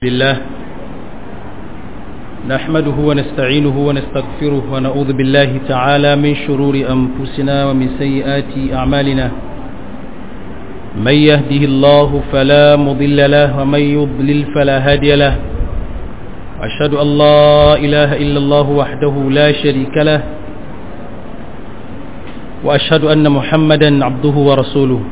لله نحمده ونستعينه ونستغفره ونعوذ بالله تعالى من شرور أنفسنا ومن سيئات أعمالنا من يهده الله فلا مضل له ومن يضلل فلا هادي له أشهد أن لا إله إلا الله وحده لا شريك له وأشهد أن محمدا عبده ورسوله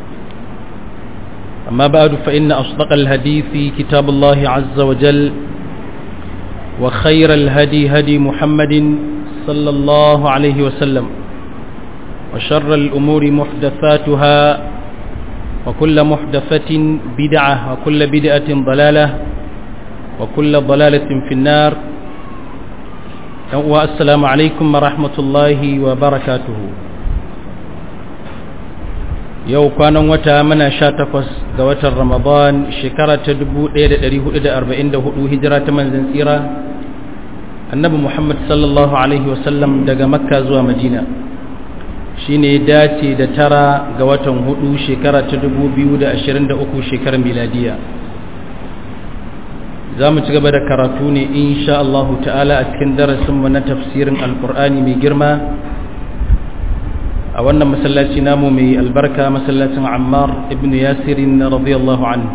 أما بعد فإن أصدق الهديث كتاب الله عز وجل وخير الهدي هدي محمد صلى الله عليه وسلم وشر الأمور محدثاتها وكل محدثة بدعة وكل بدعة ضلالة وكل ضلالة في النار والسلام عليكم ورحمة الله وبركاته yau kwanan wata mana sha takwas ga watan ramadan shekara ta 1444 hijira ta manzan tsira annabi muhammad sallallahu alaihi wasallam daga makka zuwa madina shine ya dace da tara ga watan hudu shekara ta 2023 shekarar miladiya za mu ci gaba da karatu ne insha Allah ta'ala a cikin darasinmu na tafsirin alkur'ani mai girma a wannan masallaci namu mai albarka masallacin ammar ibn yasirin radiyallahu anhu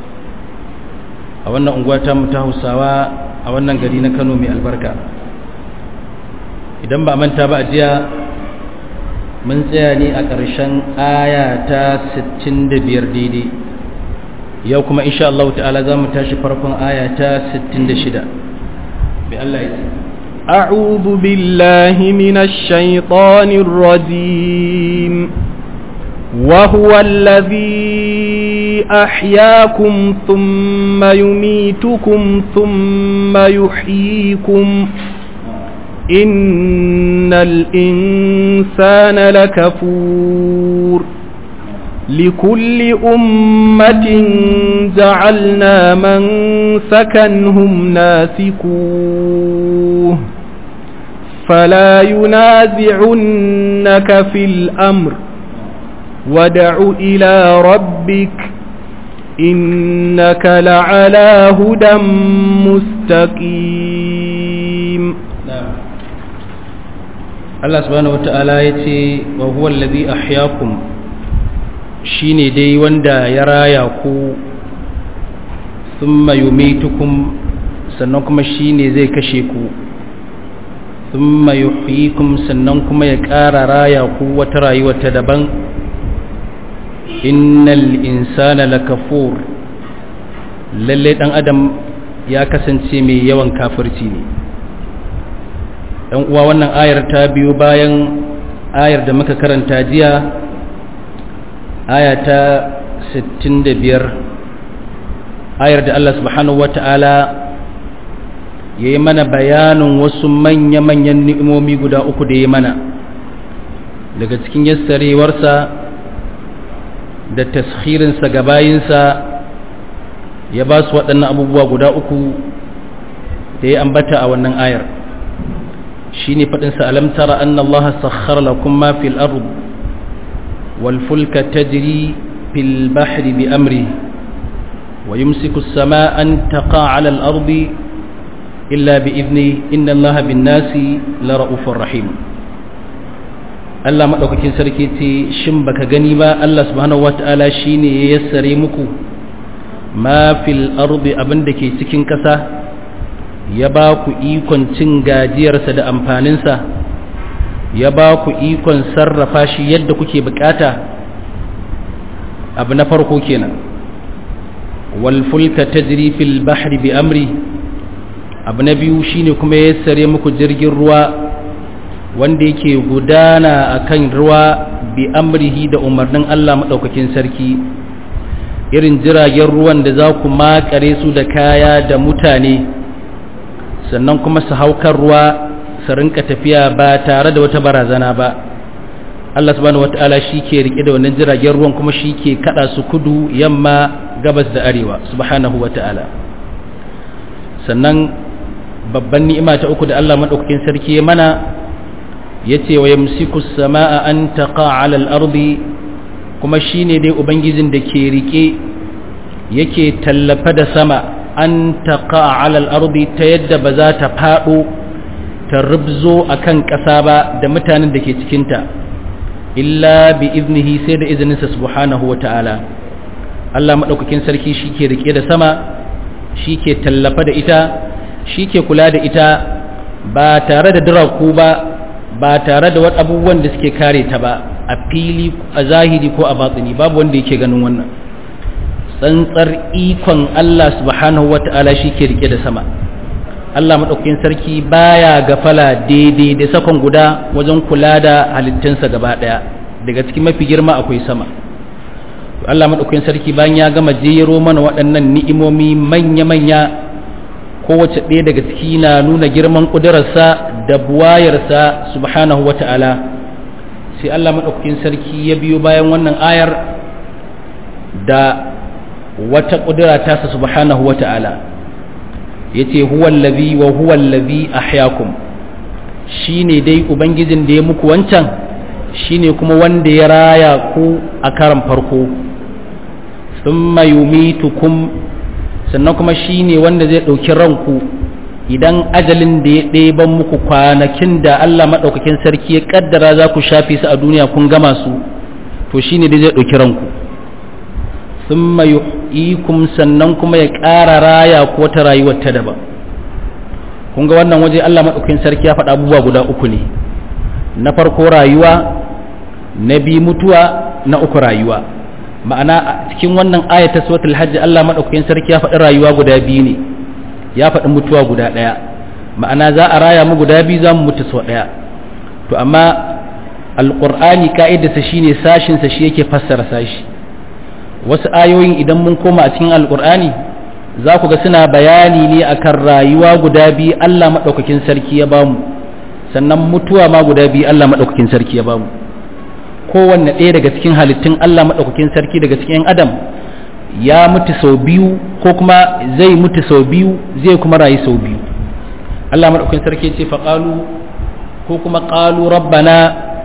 a wannan unguwa ta mu ta hausawa a wannan gari na kano mai albarka idan ba manta ba a jiya mun tsaya ne a ƙarshen aya ta 65 daidai yau kuma insha Allah ta'ala za mu tashi farkon aya ta 66 bi Allah ya ce أعوذ بالله من الشيطان الرجيم وهو الذي أحياكم ثم يميتكم ثم يحييكم إن الإنسان لكفور لكل أمة جعلنا من سكنهم ناسكوه فلا ينازعنك في الأمر ودع إلى ربك إنك لعلى هدى مستقيم نعم الله سبحانه وتعالى يتي وهو الذي أحياكم shine dai wanda ya raya ku thumma yumitukum sannan kuma shine zai kashe ku thumma yuhyikum sannan kuma ya ƙara raya ku wata rayuwa ta daban innal insana lakafur lalle dan adam ya kasance mai yawan kafirci ne dan uwa wannan ayar ta biyo bayan ayar da muka karanta jiya aya ta 65 ayar da Allah subhanahu wata'ala ya yi mana bayanin wasu manya-manyan ni'imomi guda uku da ya mana daga cikin yassarewarsa da tashirinsa ga bayinsa ya ba su waɗannan abubuwa guda uku da ya ambata a wannan ayar shi ne faɗinsa alamtara an Allah sakhar lakum ma fil ard والفلك تجري في البحر بأمره ويمسك السماء أن تقع على الأرض إلا بإذنه إن الله بالناس لرؤوف رحيم Allah maɗaukakin sarki ce shin baka gani ba Allah subhanahu wata'ala shine ya yassare muku ma fil ardi abin da ke cikin ƙasa ya ba ku ikon cin gajiyarsa da amfaninsa ya ba ku ikon sarrafa shi yadda kuke bukata abu na farko kenan wal fulka tajri fil bahri bi amri abu na biyu shine kuma ya sare muku jirgin ruwa wanda yake gudana akan ruwa bi amrihi da umarnin Allah madaukakin sarki irin jiragen ruwan da za ku makare su da kaya da mutane sannan kuma su haukar ruwa su rinka tafiya ba tare da wata barazana ba Allah subhanahu wata'ala shi ke rike da wannan jiragen ruwan kuma shi ke kada su kudu yamma gabas da arewa subhanahu wata'ala sannan babban ni'ima ta uku da Allah madaukakin sarki ya mana yace wa yamsiku as-samaa an taqa 'ala al-ardi kuma shine dai ubangijin da ke rike yake tallafa da sama an taqa ala al-ardi ta yadda ba za ta fado ta rubzo akan ƙasa ba da mutanen da ke cikin ta illa bi iznihi sai da izininsa subhanahu wa ta'ala Allah madaukakin sarki shike rike da sama shike tallafa da ita shike kula da ita ba tare da diraku ba ba tare da wasu abubuwan da suke kare ta ba a fili a zahiri ko a batsini babu wanda yake ganin wannan tsantsar ikon Allah subhanahu wata'ala shi ke rike da sama Allah maɗaukakin sarki baya gafala daidai da sakon guda wajen kula da halittunsa gaba ɗaya daga cikin mafi girma akwai sama Allah maɗaukakin sarki bayan ya gama jero mana waɗannan ni'imomi manya-manya kowace ɗaya daga ciki na nuna girman ƙudurarsa da buwayarsa subhanahu wata'ala sai Allah maɗaukakin sarki ya biyo bayan wannan ayar da wata ƙudura tasa subhanahu wata'ala ya ce huwallazi wa huwallazi ahyakum shi ne dai ubangijin da ya muku wancan shi ne kuma wanda ya raya ku a karan farko sun yumitukum sannan kuma shi ne wanda zai ɗauki ranku idan ajalin da ya ɗeban muku kwanakin da Allah maɗaukakin sarki ya ƙaddara za ku shafe su a duniya kun gama su to shi ne dai zai ɗauki ranku sun yuhyikum sannan kuma ya ƙara raya ko ta rayuwar ta daban kun ga wannan waje Allah maɗaukakin sarki ya faɗa abubuwa guda uku ne na farko rayuwa na biyu mutuwa na uku rayuwa ma'ana a cikin wannan ayata suratul hajj Allah maɗaukakin sarki ya faɗi rayuwa guda biyu ne ya faɗi mutuwa guda ɗaya ma'ana za a raya mu guda biyu za mu mutu sau ɗaya to amma alƙur'ani ka'idarsa shine sashinsa shi yake fassara sashi wasu ayoyin idan mun koma a cikin alƙur'ani za ku ga suna bayani ne akan rayuwa guda biyu Allah maɗaukakin sarki ya bamu sannan mutuwa ma guda biyu Allah maɗaukakin sarki ya bamu kowanne ɗaya daga cikin halittun Allah maɗaukakin sarki daga cikin adam ya mutu sau biyu ko kuma zai mutu sau biyu zai kuma rayu sau biyu Allah maɗaukakin sarki ce faƙalu ko kuma ƙalu rabbana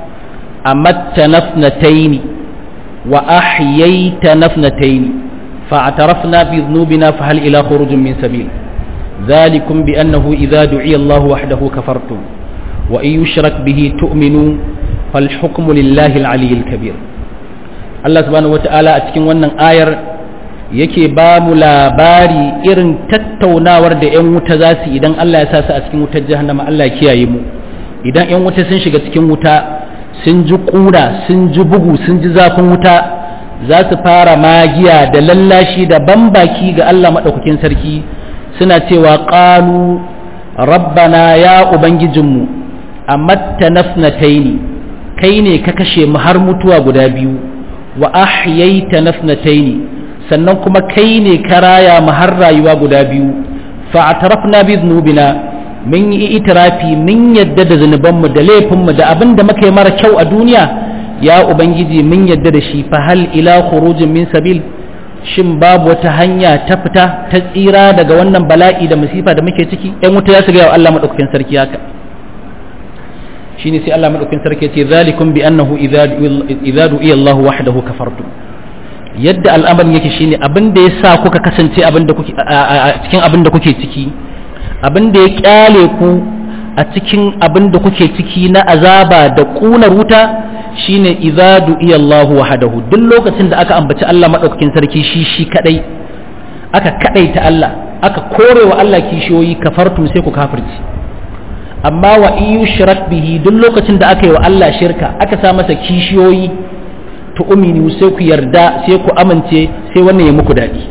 amatta nafnataini wa ahyaita nafnataini fa'tarafna bi dhunubina fa hal ila khurujin min sabil ذلكم بأنه إذا دعي الله وحده كفرتم وإن يشرك به تؤمنوا فالحكم لله العلي الكبير الله سبحانه وتعالى أتكين ونن آير yake ba mu labari irin tattaunawar da 'yan wuta za su idan Allah ya sa su a cikin wutar jahannama Allah ya kiyaye mu idan 'yan wuta sun shiga cikin wuta sun ji ƙura sun ji bugu sun ji zafin wuta za su fara magiya da lallashi da bambaki ga Allah maɗaukakin sarki suna cewa ƙalu rabbana ya ubangijinmu amatta nafnataini kai ne ka kashe mu har mutuwa guda biyu wa ahyaita nafnataini sannan kuma kai ne ka raya mu har rayuwa guda biyu fa atarafna bi dhunubina mun yi itirafi mun yadda da zunubanmu da laifinmu da abin da muka yi mara kyau a duniya ya ubangiji mun yadda da shi fa hal ila khurujin min sabil shin babu wata hanya ta fita ta tsira daga wannan bala'i da musifa da muke ciki ɗan wuta ya shiga wa Allah madaukakin sarki haka shine sai Allah madaukakin sarki ya ce zalikum bi annahu idza du'iya Allah wahdahu kafartum yadda al'amarin yake shine abin da yasa kuka kasance abin da kuke a cikin abin da kuke ciki abin da ya kyale ku a cikin abin da kuke ciki na azaba da kunar wuta shine idza du'iya Allahu wahdahu duk lokacin da aka ambaci Allah madaukakin sarki shi shi kadai aka kadaita Allah aka korewa Allah kishiyoyi kafartum sai ku kafirci amma wa in yushrak bihi duk lokacin da aka yi wa Allah shirka aka sa masa kishiyoyi to umini sai ku yarda sai ku amince sai wannan ya muku dadi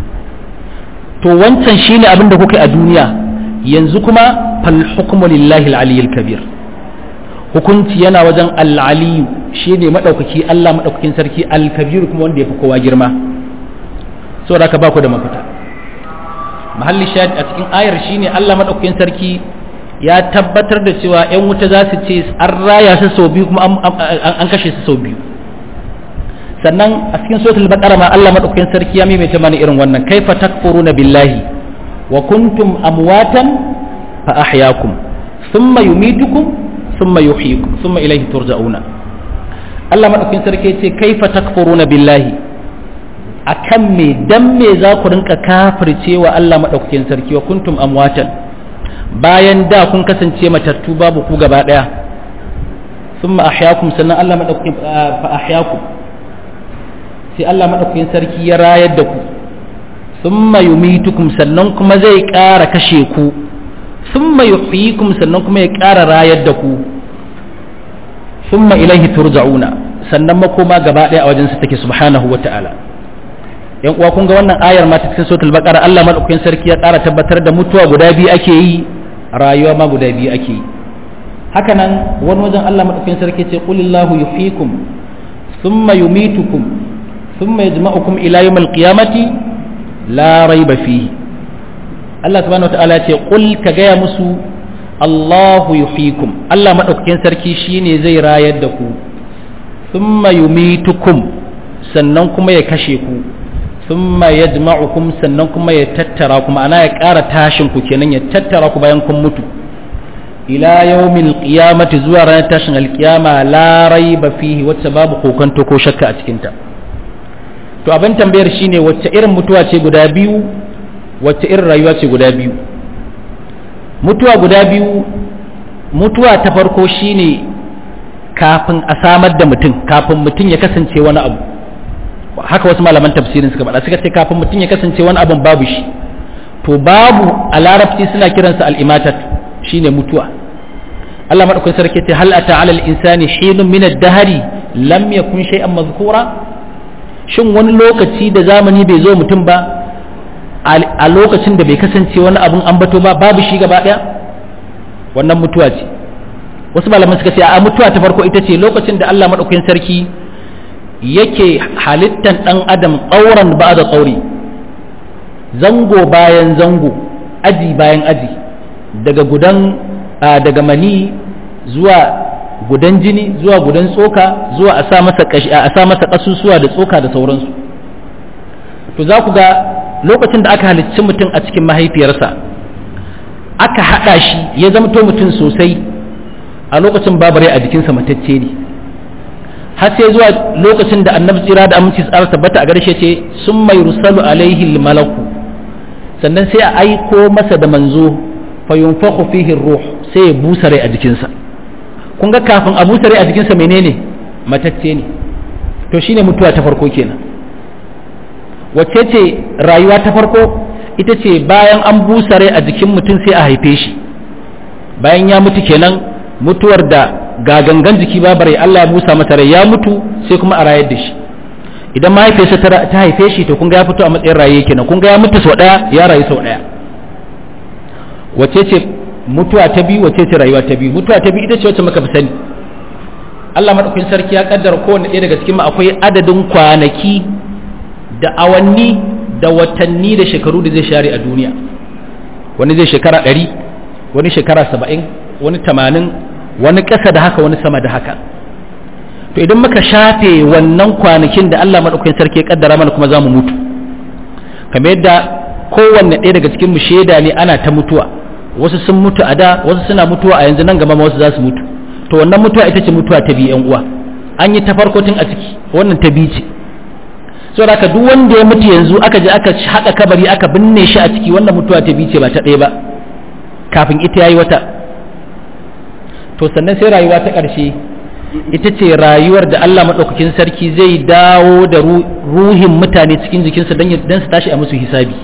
to wancan shine abin da kuka yi a duniya yanzu kuma fal hukmu lillahi al-aliyyil kabir hukunci yana wajen al-aliyu shine madaukaki Allah madaukakin sarki al-kabir kuma wanda yafi kowa girma saboda ka ba ku da mafita mahalli shahid a cikin ayar shine Allah madaukakin sarki ya tabbatar da cewa yan wuta za su ce an raya su sau biyu kuma an kashe su sau biyu sannan a cikin suratul baqara ma Allah madaukakin sarki ya maimaita mana irin wannan kaifa takfuruna billahi wa kuntum amwatan fa ahyaakum thumma yumitukum thumma yuhyikum thumma ilayhi turja'una Allah madaukakin sarki ya ce kaifa takfuruna billahi akan me dan me za ku rinka kafircewa Allah madaukakin sarki wa kuntum amwatan bayan da kun kasance matattu babu ku gaba daya thumma ahyaakum sannan Allah madaukakin fa ahyaakum sai Allah madaukakin sarki ya rayar da ku thumma yumitukum sannan kuma zai ƙara kashe ku thumma yuhyikum sannan kuma ya ƙara rayar da ku thumma ilaihi turja'una sannan makoma gaba daya a wajen sa take subhanahu wata'ala yan uwa kun ga wannan ayar ma ta cikin suratul baqara Allah madaukakin sarki ya ƙara tabbatar da mutuwa guda biyu ake yi rayuwa ma guda biyu ake yi haka nan wani wajen Allah madaukakin sarki ce qulillahu yuhyikum thumma yumitukum thumma yajma'ukum ila yawmil qiyamati la rayba fihi Allah subhanahu wataala ce qul ka gaya musu Allahu yuhyikum Allah madaukakin sarki shine zai rayar da ku thumma yumitukum sannan kuma ya kashe ku thumma yajma'ukum sannan kuma ya tattara kuma ana ya ƙara tashin ku kenan ya tattara ku bayan kun mutu ila yawmil qiyamati zuwa ranar tashin alkiyama la raiba fihi wacce babu kokonto ko shakka a cikin ta to abin tambayar shine wacce irin mutuwa ce guda biyu wacce irin rayuwa ce guda biyu mutuwa guda biyu mutuwa ta farko shine kafin a samar da mutum kafin mutum ya kasance wani abu haka wasu malaman tafsirin suka faɗa suka ce kafin mutum ya kasance wani abun babu shi to babu a larabci suna kiransa al'imatat shine mutuwa Allah madaukakin sarki ce hal ata alal insani hinun min ad-dahri lam yakun shay'an mazkura shin wani lokaci da zamani bai zo mutum ba a lokacin da bai kasance wani abun ambato ba babu shi gaba daya wannan mutuwa ce wasu malaman suka ce a mutuwa ta farko ita ce lokacin da Allah madaukakin sarki yake halittan ɗan adam ƙauran ba da ƙauri zango bayan zango aji bayan aji daga gudan daga mani zuwa gudan jini zuwa gudan tsoka zuwa a sa masa a sa masa kasusuwa da tsoka da sauransu to za ku ga lokacin da aka halicci mutum a cikin mahaifiyarsa aka haɗa shi ya zamto mutum sosai a lokacin babu rai a jikinsa matacce ne har sai zuwa lokacin da annabi tsira da aminci tsara tabbata a garshe ce sun mai rusalu alaihi malaku sannan sai a aiko masa da manzo fa yunfakhu fihi ruh sai ya busa rai a jikinsa kun ga kafin a busa rai a jikinsa menene matacce ne to shine mutuwa ta farko kenan wacce ce rayuwa ta farko ita ce bayan an busa rai a jikin mutum sai a haife shi bayan ya mutu kenan mutuwar da ga gangan jiki babare Allah ya busa masa rai ya mutu sai kuma a rayar da shi idan mahaifiyarsa ta haife shi to kun ga ya fito a matsayin raye kenan kun ga ya mutu sau daya ya rayu sau daya wace ce mutuwa ta biyu wace ce rayuwa ta biyu mutuwa ta biyu ita ce wacce muka fi sani Allah madaukakin sarki ya kaddara kowanne ɗaya daga cikin mu akwai adadin kwanaki da awanni da watanni da shekaru da zai share a duniya wani zai shekara ɗari wani shekara saba'in wani tamanin wani ƙasa da haka wani sama da haka to idan muka shafe wannan kwanakin da Allah maɗaukakin sarki ya kaddara mana kuma za mu mutu kamar yadda kowanne ɗaya daga cikin mu shaida ne ana ta mutuwa wasu sun mutu a da wasu suna mutuwa a yanzu nan gaba ma wasu za su mutu to wannan mutuwa ita ce mutuwa ta biyu yan uwa an yi ta farko tun a ciki wannan ta biyu ce saboda haka duk wanda ya mutu yanzu aka je aka haɗa kabari aka binne shi a ciki wannan mutuwa ta biyu ce ba ta ɗaya ba kafin ita yayi wata to sannan sai rayuwa ta ƙarshe ita ce rayuwar da Allah maɗaukakin sarki zai dawo da ruhin mutane cikin jikinsa don su tashi a musu hisabi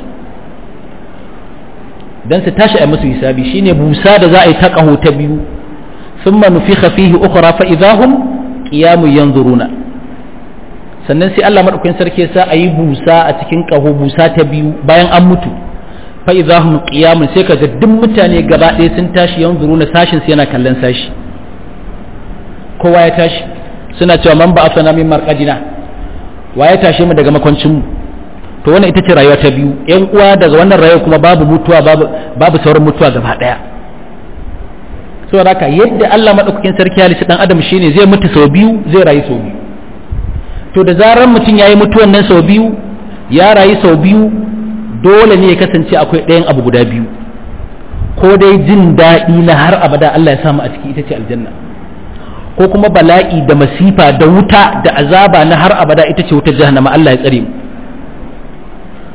don su tashi a musu hisabi shine busa da za a yi ta ƙaho ta biyu sun manufi fihi ukura fa idahum qiyamu yanzuruna sannan sai Allah maɗaukakin sarki sa a yi busa a cikin ƙaho busa ta biyu bayan an mutu fa idahum qiyamun sai kaga duk mutane gaba ɗaya sun tashi yanzuruna sashin su yana kallon sashi kowa ya tashi suna cewa man ba asana min marqadina wa ya tashe mu daga makwancin mu to wannan ita ce rayuwa ta biyu yan uwa daga wannan rayuwa kuma babu mutuwa babu babu sauran mutuwa gaba daya saboda haka yadda Allah madaukakin sarki halitta dan adam shine zai mutu sau biyu zai rayu sau biyu to da zarar mutum yayi mutuwan nan sau biyu ya rayu sau biyu dole ne ya kasance akwai ɗayan abu guda biyu ko dai jin daɗi na har abada Allah ya samu a ciki ita ce aljanna ko kuma bala'i da masifa da wuta da azaba na har abada ita ce wutar jahannama Allah ya tsare mu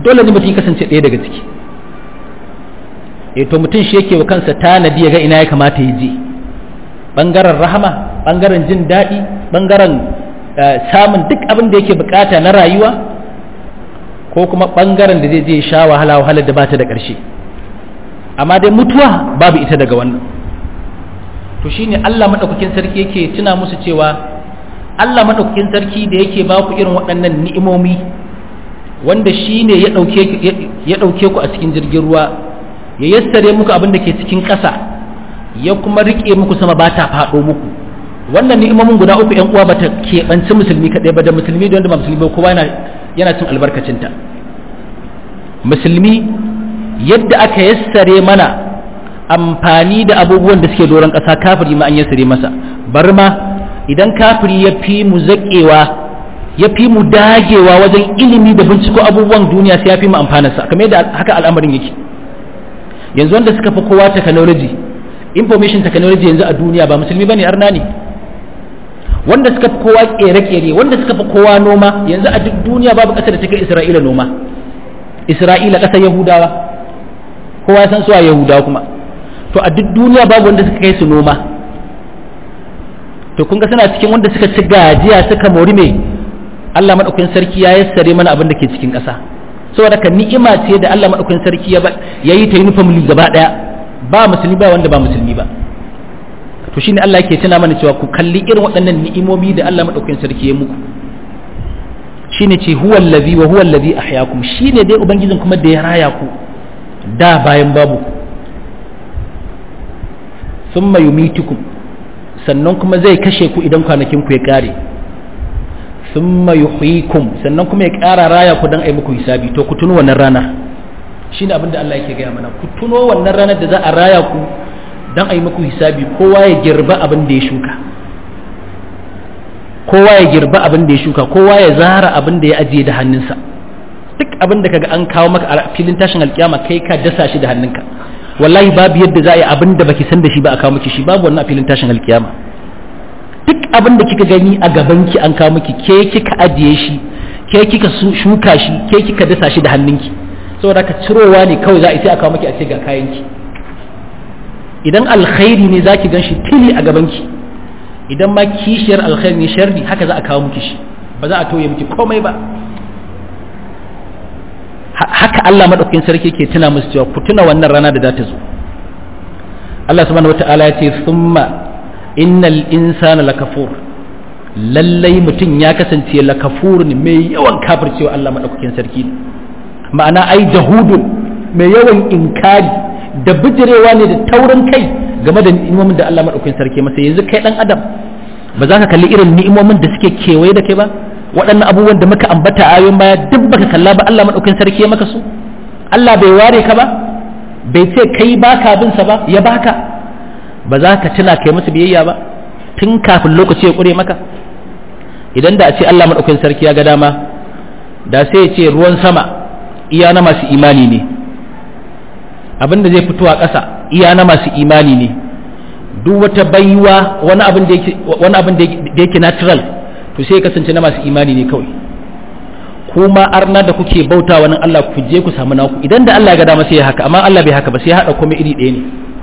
dole ne mutum ya kasance ɗaya daga ciki e to mutum shi yake wa kansa tanadi ya ga ina ya kamata ya je ɓangaren rahama ɓangaren jin daɗi ɓangaren samun duk abin da yake bukata na rayuwa ko kuma ɓangaren da zai je sha wahala wahalar da ba ta da ƙarshe amma dai mutuwa babu ita daga wannan to shine Allah madaukakin sarki yake tuna musu cewa Allah madaukakin sarki da yake ba ku irin waɗannan ni'imomi wanda shine ya dauke ya dauke ku a cikin jirgin ruwa ya yassare muku abin da ke cikin ƙasa ya kuma rike muku sama ba ta faɗo muku wannan ni'imomin guda uku ƴan uwa ba ta keɓanci musulmi kaɗai ba da musulmi da wanda ba musulmi ba kowa yana yana cin albarkacinta musulmi yadda aka yassare mana amfani da abubuwan da suke doron ƙasa kafiri ma an yassare masa bar ma idan kafiri ya fi mu zaƙewa ya fi mu dagewa wajen ilimi da binciko abubuwan duniya sai ya fi mu amfanarsa kamar yadda haka al'amarin yake yanzu wanda suka fi kowa technology information technology yanzu a duniya ba musulmi bane arna ne wanda suka fi kowa kere-kere wanda suka fi kowa noma yanzu a duk duniya babu ƙasar da take isra'ila noma isra'ila ƙasar yahudawa kowa ya san su a yahudawa kuma to a duk duniya babu wanda suka kai su noma to kun ga suna cikin wanda suka ci gajiya suka mori mai Allah madaukakin sarki ya yassare mana abin da ke cikin ƙasa saboda ka ni'ima ce da Allah madaukakin sarki ya yi ta uniform gaba daya ba musulmi ba wanda ba musulmi ba to shine Allah yake tuna mana cewa ku kalli irin waɗannan ni'imomi da Allah madaukakin sarki ya muku shine ce huwa allazi wa huwa allazi ahyaakum shine dai ubangijin kuma da ya raya ku da bayan babu thumma yumitukum sannan kuma zai kashe ku idan kwanakin ku ya kare thumma yuhyikum sannan kuma ya kara raya ku dan ai muku hisabi to ku tuno wannan rana shine abin da Allah yake gaya mana ku tuno wannan ranar da za a raya ku dan ai muku hisabi kowa ya girba abin da ya shuka kowa ya girba abin da ya shuka kowa ya zara abin da ya ajiye da hannunsa duk abin da kaga an kawo maka a filin tashin alkiyama kai ka dasa shi da hannunka wallahi babu yadda za a yi abin da baki san da shi ba a kawo miki shi babu wannan a filin tashin alkiyama duk abin da kika gani a gaban ki an kawo miki ke kika ajiye shi ke kika shuka shi ke kika dasa shi da hannunki saboda ka cirowa ne kawai za a sai a kawo miki a ce ga kayan ki idan alkhairi ne zaki gan shi tili a gaban ki idan ma kishiyar alkhairi ne sharri haka za a kawo miki shi ba za a toye miki komai ba haka Allah madaukakin sarki ke tuna musu cewa ku tuna wannan rana da za ta zo Allah subhanahu wata'ala ya ce thumma innal insana lakafur lallai mutum ya kasance lakafur ne mai yawan kafircewa Allah madaukakin sarki ma'ana ai jahudun mai yawan inkari da bijirewa ne da taurin kai game da ni'imomin da Allah madaukakin sarki masa yanzu kai dan adam ba za ka kalli irin ni'imomin da suke kewaye da kai ba waɗannan abubuwan da muka ambata a ayoyin baya duk baka kalla ba Allah madaukakin sarki ya maka su Allah bai ware ka ba bai ce kai baka bin sa ba ya baka ba za ka tuna kai masa biyayya ba tun kafin lokaci ya kure maka idan da a ce Allah madaukakin sarki ya ga dama da sai ya ce ruwan sama iya na masu imani ne abin da zai fito a ƙasa iya na masu imani ne duk wata baiwa wani abin da yake wani abin da yake natural to sai kasance na masu imani ne kawai kuma arna da kuke bauta wani Allah ku je ku samu naku idan da Allah ya ga dama sai ya haka amma Allah bai haka ba sai ya hada komai iri ɗaya ne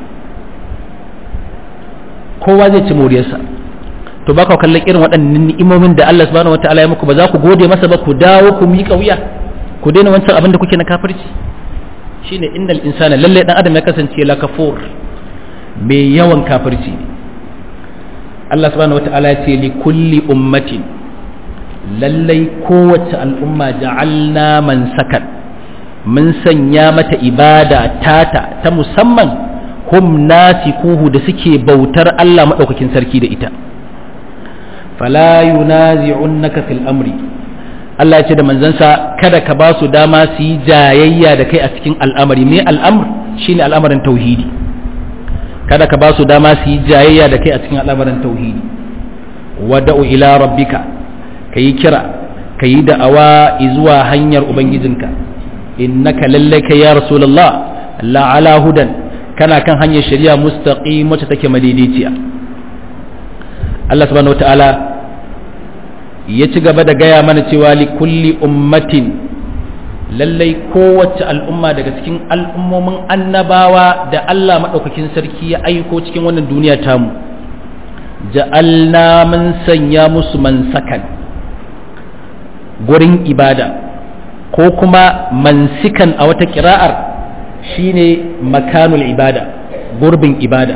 kowa zai ci moriyarsa to baka kallon irin waɗannan ni'imomin da Allah subhanahu wataala ya muku ba za ku gode masa ba ku dawo ku miƙa wuya ku daina wancan abin da kuke na kafirci shine innal insana lalle dan adam ya kasance la kafur mai yawan kafirci ne Allah subhanahu wata'ala ya ce li kulli ummatin lallai kowace al'umma ja'alna man sakan mun sanya mata ibada tata ta musamman hum nasikuhu da suke bautar Allah madaukakin sarki da ita fala yunazi'unnaka fil amri Allah ya ce da manzansa kada ka ba su dama su yi jayayya da kai a cikin al'amari me al'amr shine al'amarin tauhidi kada ka ba su dama su yi jayayya da kai a cikin al'amarin tauhidi wada'u ila rabbika ka yi kira ka yi da'awa zuwa hanyar ubangijinka innaka lallai ka ya rasulullah la'ala hudan kana kan hanyar shari'a mustaqim wacce take madaidaiciya Allah subhanahu wata'ala ya ci gaba da gaya mana cewa li kulli ummatin lallai kowace al'umma daga cikin al'ummomin annabawa da Allah maɗaukakin sarki ya aiko cikin wannan duniya tamu ja'alna mun sanya musu mansakan gurin ibada ko kuma mansikan a wata kira'ar shine makanul ibada gurbin ibada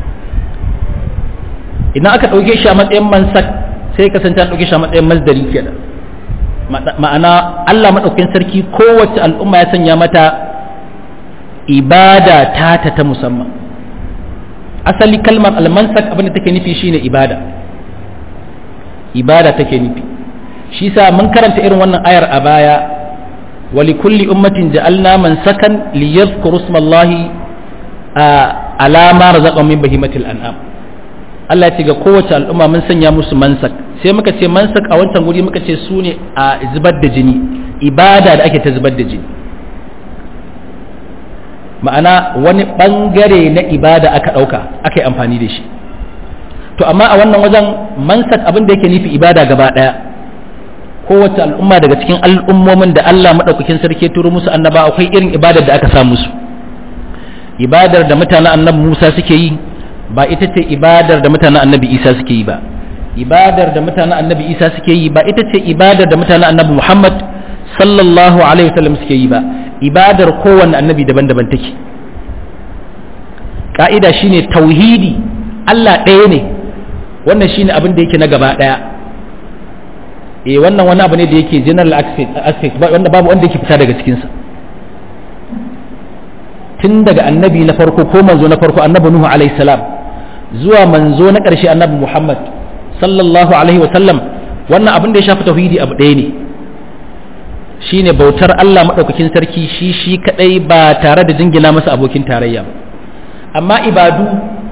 idan aka ɗauke shi a matsayin mansak sai kasance an ɗauke shi a matsayin masdari kenan ma'ana Allah maɗaukin sarki kowace al'umma ya sanya mata ibada tata ta musamman asali kalmar almansak abin da take nufi shine ibada ibada take nufi shi sa mun karanta irin wannan ayar a baya wa likulli ummatin ja'alna mansakan liyadhkuru ismallahi ala ma razaqahum min bahimatil an'am Allah ya ce ga kowace al'umma mun sanya musu mansak sai muka ce mansak a wancan guri muka ce su ne a zubar da jini ibada da ake ta zubar da jini ma'ana wani bangare na ibada aka ɗauka aka yi amfani da shi to amma a wannan wajen mansak abin da yake nufi ibada gaba ɗaya kowace al'umma daga cikin al'ummomin da Allah maɗaukakin sarki ya turo musu annaba akwai irin ibadar da aka sa musu ibadar da mutanen annabi Musa suke yi ba ita ce ibadar da mutanen annabi Isa suke yi ba ibadar da mutanen annabi Isa suke yi ba ita ce ibadar da mutanen annabi Muhammad sallallahu alaihi wasallam suke yi ba ibadar kowanne annabi daban-daban take ka'ida shine tauhidi Allah ɗaya ne wannan shine abin da yake na gaba ɗaya eh wannan wani abu ne da yake general aspect wanda babu wanda yake fita daga cikinsa tun daga annabi na farko ko manzo na farko annabi Nuhu alaihi salam zuwa manzo na ƙarshe annabi Muhammad sallallahu alaihi wasallam wannan abin da ya shafi tauhidi abu ɗaya ne shine bautar Allah maɗaukakin sarki shi shi kaɗai ba tare da jingina masa abokin tarayya ba amma ibadu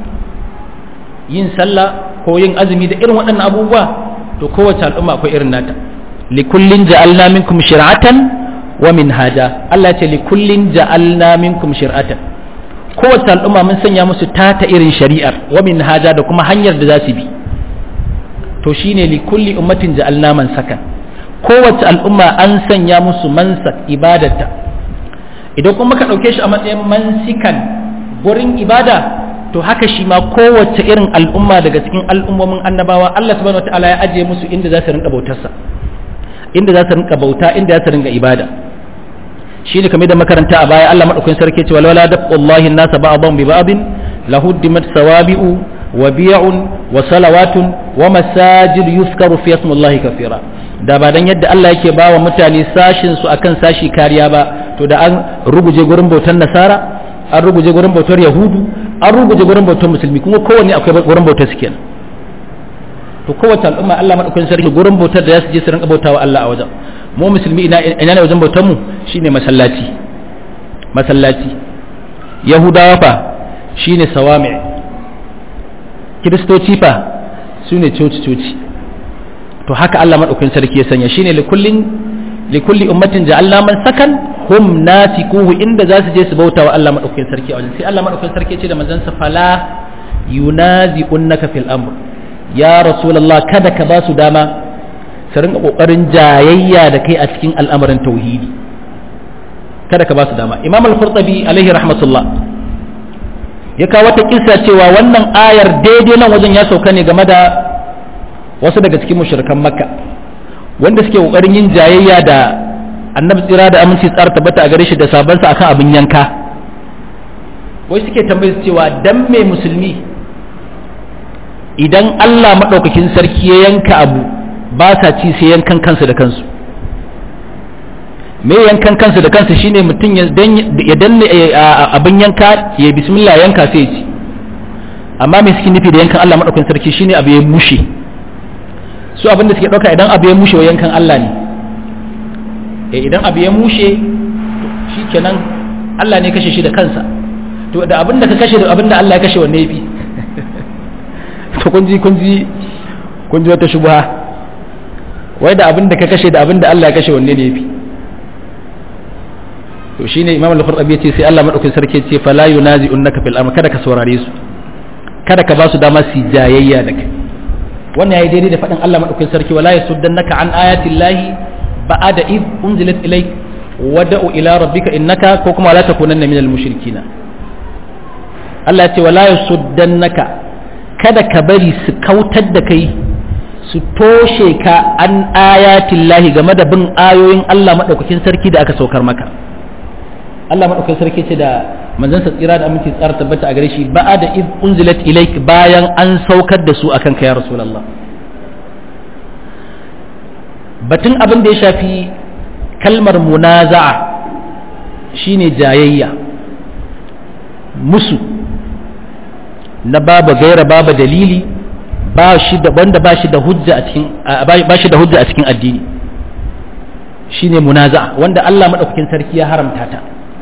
yin sallah ko yin azumi da irin waɗannan abubuwa to kowace al'umma akwai irin nata likullin ja'alna minkum shir'atan wa minhaja Allah ce likullin ja'alna minkum shir'atan kowace al'umma mun sanya musu tata irin shari'ar wa minhaja da kuma hanyar da za su bi to shine likulli ummatin ja'alna man sakan kowace al'umma an sanya musu mansak ibadata idan kuma ka ɗauke shi a matsayin mansikan gurin ibada to haka shi ma kowace irin al'umma daga cikin al'ummomin annabawa Allah subhanahu wataala ya ajiye musu inda za su rinka bautarsa inda za su rinka bauta inda za su rinka ibada shi ne kamar da makaranta a baya Allah madaukakin sarki ce wala daqullahi an-nasa ba'dhum bi ba'din lahuddimat sawabi'u wa bi'un wa salawatun wa masajid yuzkaru fi ismillahi kathira da ba dan yadda Allah yake ba wa mutane sashin su akan sashi kariya ba to da an ruguje gurin bautar nasara an ruguje gurin bautar yahudu an ruguje gurin bautar musulmi kuma kowanne akwai gurin bautar su kenan to kowace al'umma Allah madaukakin sarki gurin bautar da za su je su rinka bautawa Allah a wajen mu musulmi ina ina ne wajen bautar mu shine masallaci masallaci yahudawa fa shine sawami kiristoci fa sune coci coci to haka Allah madaukakin sarki ya sanya shine likullin likulli ummatin ja'alna man sakan hum nasikuhu inda za su je su bauta wa Allah madaukakin sarki a wajen sai Allah madaukakin sarki ya ce da manzon sa fala yunazi'unnaka fil amr ya rasulullah kada ka ba su dama su rinka kokarin jayayya da kai a cikin al'amarin tauhidi kada ka ba su dama imam al-qurtubi alaihi rahmatullah ya kawo wata kissa cewa wannan ayar daidai nan wajen ya sauka ne game da wasu daga cikin mushrikan makka wanda suke kokarin yin jayayya da annabi tsira da aminci tsara tabbata a gare shi da sabansa akan abin yanka wai suke tambayar cewa dan me musulmi idan Allah maɗaukakin sarki ya yanka abu ba sa ci sai yankan kansu da kansu me yankan kansu da kansu shine mutum ya danne abin yanka ya bismillah yanka sai ya ci amma me suke nufi da yankan Allah maɗaukakin sarki shine abu ya mushe su abin da suke ɗauka idan abu ya mushe wa yankan Allah ne e idan abu ya mushe shi kenan Allah ne kashe shi da kansa to da abin da ka kashe da abin da Allah ya kashe wanne yafi to kun ji kun ji kun ji wata shubha wai da abin da ka kashe da abin da Allah ya kashe wanne ne yafi to shine Imam Al-Qurtubi ya ce sai Allah madaukakin sarki ya ce fala yunazi'unnaka fil amr kada ka saurare su kada ka ba su dama su jayayya da kai wannan yayi daidai da faɗin Allah madaukakin sarki wala yasuddannaka an ayati llahi ba'ada id unzilat ilayk wada'u ila rabbika innaka ko kuma la takunanna minal mushrikina Allah ya ce wala yasuddannaka kada ka bari su kautar da kai su toshe ka an ayatin lahi game da bin ayoyin Allah maɗaukakin sarki da aka saukar maka Allah maɗaukakin sarki ce da manzon sa tsira da aminci tsara tabbata a gare shi ba'a da iz unzilat ilaik bayan an saukar da su akan ka ya rasulullah batun abin da ya shafi kalmar munaza'a shine jayayya musu na babu gaira babu dalili ba shi da wanda ba shi da hujja a cikin ba shi da hujja a cikin addini shine munaza wanda Allah madaukakin sarki ya haramta ta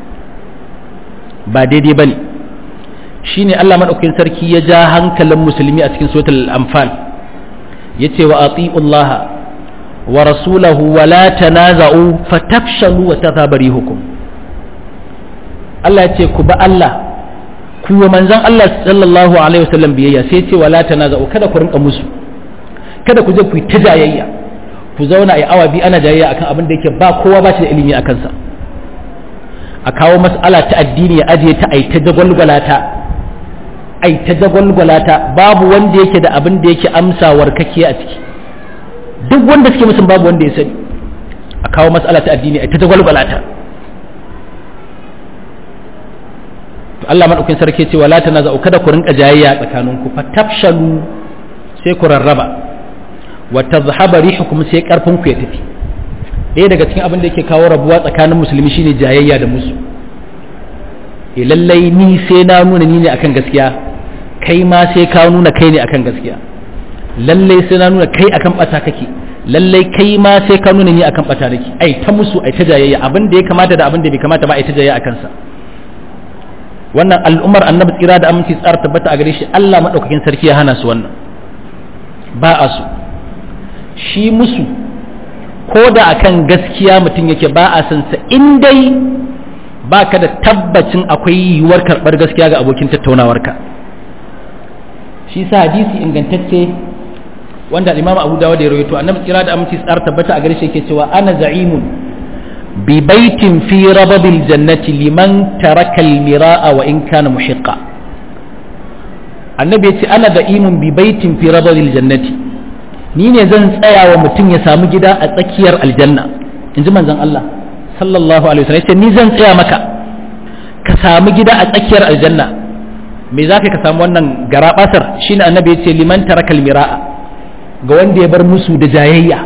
ba daidai bane shine Allah madaukakin sarki ya ja hankalin musulmi a cikin suratul anfal yace wa atiullaha wa rasulahu wa la tanaza'u fatafshalu wa tadhhabu rihukum Allah yace ku ba Allah ku wa manzon Allah sallallahu alaihi wasallam biyayya sai ce wala tanaza'u kada ku rinka musu kada ku je ku ta jayayya ku zauna a awa biyu ana jayayya akan abin da yake ba kowa ba shi da ilimi a kansa a kawo mas'ala ta addini ya ajiye ta ai ta dagwalgwala ta ai ta dagwalgwala ta babu wanda yake da abin da yake amsawar kake a ciki duk wanda suke musun babu wanda ya sani a kawo mas'ala ta addini ai ta dagwalgwala ta to Allah madaukakin sarki ce wala tanaza'u kada ku rinka jayayya tsakaninku fatafshalu sai ku rarraba wa tadhhaba rihukum sai karfin ku ya tafi ɗaya daga cikin abin da yake kawo rabuwa tsakanin musulmi shine jayayya da musu e lallai ni sai na nuna ni ne akan gaskiya kai ma sai ka nuna kai ne akan gaskiya lallai sai na nuna kai akan bata kake lallai kai ma sai ka nuna ni akan bata nake ai ta musu ai ta jayayya abin da ya kamata da abin da bai kamata ba ai ta jayayya akan sa wannan al'ummar annabi tsira da aminci tsara tabbata a gare shi Allah madaukakin sarki ya hana su wannan ba a su shi musu ko da akan gaskiya mutum yake ba a san sa in dai ba ka da tabbacin akwai yiwuwar karɓar gaskiya ga abokin tattaunawarka shi sa hadisi ingantacce wanda imam abu dawud ya rawaito annabi tsira da aminci tsara tabbata a gare shi yake cewa ana za'imun bi baitin fi rababil jannati liman taraka al-mira'a wa in kana muhiqqa annabi ya ce ana za'imun bi baitin fi rababil jannati ni ne zan tsaya wa mutum ya samu gida a tsakiyar aljanna in ji manzon Allah sallallahu alaihi wasallam yace ni zan tsaya maka ka samu gida a tsakiyar aljanna me za ka samu wannan garabasar shine annabi yace liman taraka almira'a ga wanda ya bar musu da jayayya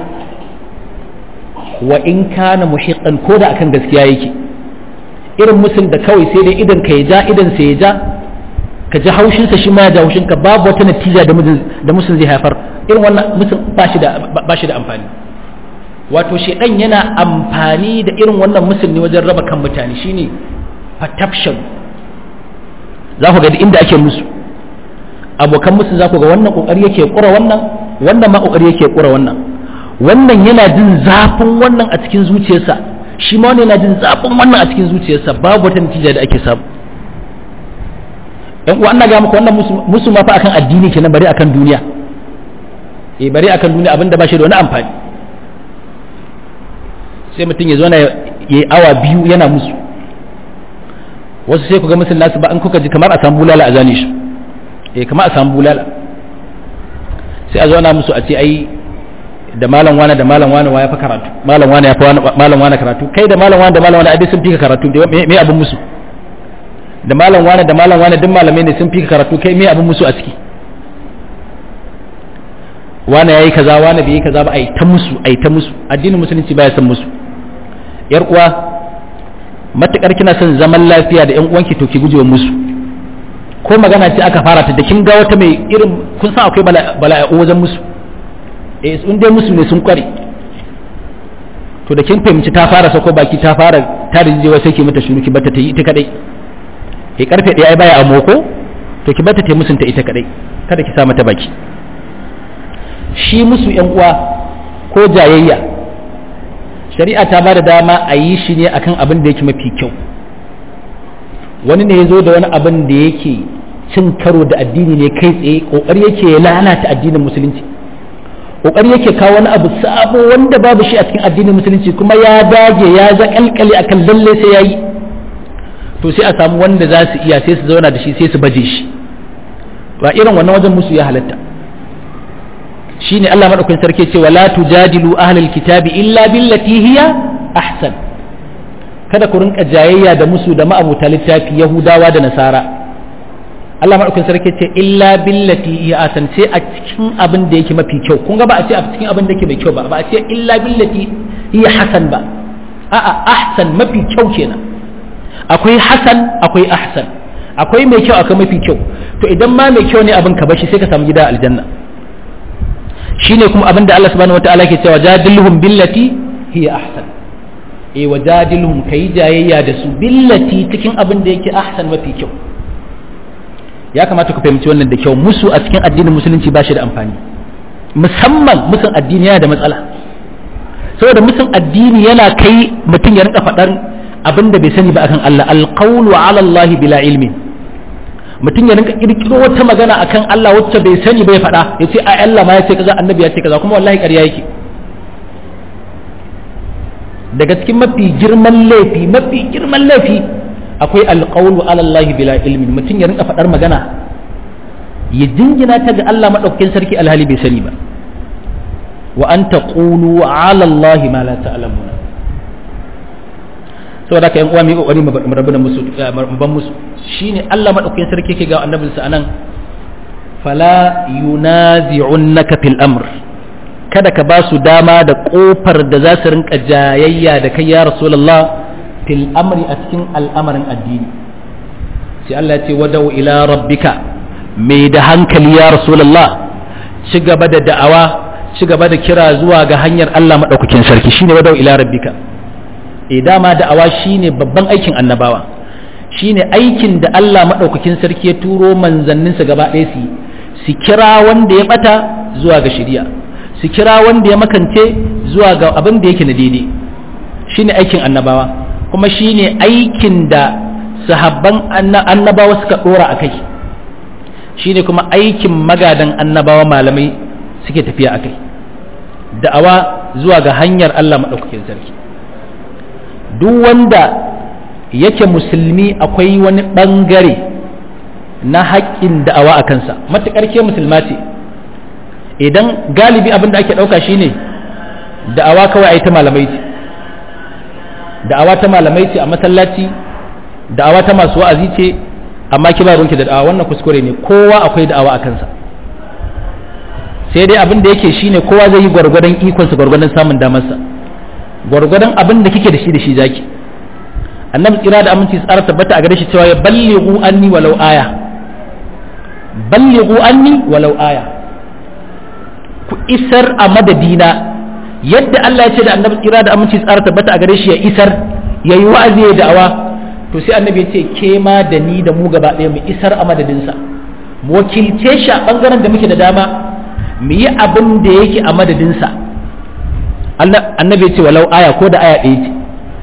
wa in kana muhiqqan ko da akan gaskiya yake irin musun da kawai sai dai idan ka ya ja idan sai ya ja ka ji haushinsa shi ma ya ja haushinka babu wata natija da musun zai haifar irin wannan mutum ba shi da amfani wato shedan yana amfani da irin wannan musul ne wajen raba kan mutane shine fatafshan za ku ga inda ake musu abokan musu za ku ga wannan kokari yake kura wannan wannan ma kokari yake kura wannan wannan yana jin zafin wannan a cikin zuciyarsa shi ma wannan yana jin zafin wannan a cikin zuciyarsa babu wata natija da ake samu yan uwa ana ga muku wannan musu ma fa akan addini kenan bari akan duniya e bari akan duniya abinda ba shi da wani amfani sai mutum ya zo na yi awa biyu yana musu wasu sai ku ga musul nasu ba an kuka ji kamar a samu bulala a zane shi e kamar a samu bulala sai a zauna musu a ce ai da malam wane da malam wane ya fi karatu malam wane ya fi malam wane karatu kai da malam wane da malam wane abin sun fi ka karatu me abin musu da malam wane da malam wane duk malamai ne sun fi ka karatu kai me abin musu a ciki wane yayi kaza wane bai yi kaza ba ai ta musu ai ta musu addinin musulunci baya son musu yar uwa matakar kina son zaman lafiya da yan uwanki to ki gujewa musu ko magana ce aka fara ta da kin ga wata mai irin kun san akwai bala'u wajen musu eh sun dai musu ne sun kware to da kin fahimci ta fara sako baki ta fara ta rijewa sai ki mata shuru ki bata ta yi ita kadai eh karfe ɗaya ai baya a moko to ki bata ta musunta ita kadai kada ki sa mata baki shi musu ‘yan uwa ko jayayya shari'a ta ba da dama a yi shi ne akan abin da yake mafi kyau wani ne ya zo da wani abin da yake cin karo da addini ne kai tsaye ƙoƙari yake ya lalata addinin musulunci kokari yake kawo wani abu sabo wanda babu shi a cikin addinin musulunci kuma ya dage ya zakalkale akan lalle sai yayi to sai a samu wanda za su iya sai su zauna da shi sai su baje shi ba irin wannan wajen musu ya halatta shine Allah madaukakin sarki ce wala tujadilu ahlul kitabi illa billati hiya ahsan kada ku rinka jayayya da musu da ma'abuta littafi yahudawa da nasara Allah madaukakin sarki ce illa billati hiya ahsan sai a cikin abin da yake mafi kyau kun ga ba a ce a cikin abin da yake mai kyau ba ba a ce illa billati hiya hasan ba a'a ahsan mafi kyau kenan akwai hasan akwai ahsan akwai mai kyau akwai mafi kyau to idan ma mai kyau ne abin ka bashi sai ka samu gida aljanna shine kuma abin da Allah subhanahu wataala ke cewa jadilhum billati hiya ahsan eh wajadilhum kai jayayya da su billati cikin abin da yake ahsan mafi kyau ya kamata ku fahimci wannan da kyau musu a cikin addinin musulunci ba shi da amfani musamman musun addini yana da matsala saboda musun addini yana kai mutum ya rinka faɗar abin da bai sani ba akan Allah alqawlu ala Allah bila ilmi mutum ya rinka kirkiro wata magana akan Allah wacce bai sani bai faɗa ya ce ai Allah ma ya ce kaza annabi ya ce kaza kuma wallahi ƙarya yake daga cikin mafi girman laifi mafi girman laifi akwai alqawlu ala Allah bila ilmi mutum ya rinka faɗar magana ya jingina ta ga Allah madaukakin sarki alhali bai sani ba wa an taqulu ala Allah ma la ta'lamuna saboda haka yan uwa mu kokari mu rabu da musu mu ban musu shine Allah madaukakin sarki yake ga annabinsa anan fala yunazi'unnaka fil amr kada ka ba su dama da kofar da za su rinka jayayya da kai ya rasulullah fil amri a cikin al'amarin addini sai Allah ya ce wadau ila rabbika mai da hankali ya rasulullah ci gaba da da'awa ci gaba da kira zuwa ga hanyar Allah madaukakin sarki shine wadau ila rabbika e dama da'awa shine babban aikin annabawa shine aikin da Allah madaukakin sarki ya turo manzanninsa gaba ɗaya su su kira wanda ya bata zuwa ga shari'a su kira wanda ya makance zuwa ga abin da yake na daidai shine aikin annabawa kuma shine aikin da sahabban annabawa suka dora a kai shine kuma aikin magadan annabawa malamai suke tafiya a kai da'awa zuwa ga hanyar Allah maɗaukakin sarki duk wanda yake musulmi akwai wani ɓangare na haƙƙin da'awa a kansa matuƙar ke musulma ce idan galibi abin da ake ɗauka shine da'awa kawai a yi ta malamai ce da'awa ta malamai ce a masallaci da'awa ta masu wa'azi ce amma ki ba ruwanki da da'awa wannan kuskure ne kowa akwai da'awa a kansa sai dai abin da yake shine kowa zai yi gwargwadon ikonsa gwargwadon samun damarsa gwargwadon abin da kike da shi da shi zaki annabi tsira da aminci tsara tabbata a gare shi cewa ya ballighu anni walau aya ballighu anni walau aya ku isar a madadina yadda Allah ya ce da annabi tsira da aminci tsara tabbata a gare shi ya isar yayi wa'azi ya da'awa to sai annabi ya ce ke ma da ni da mu gaba ɗaya mu isar a madadinsa mu wakilce shi a bangaren da muke da dama mu yi abin da yake a madadinsa annabi ya ce walau aya ko da aya ɗaya ce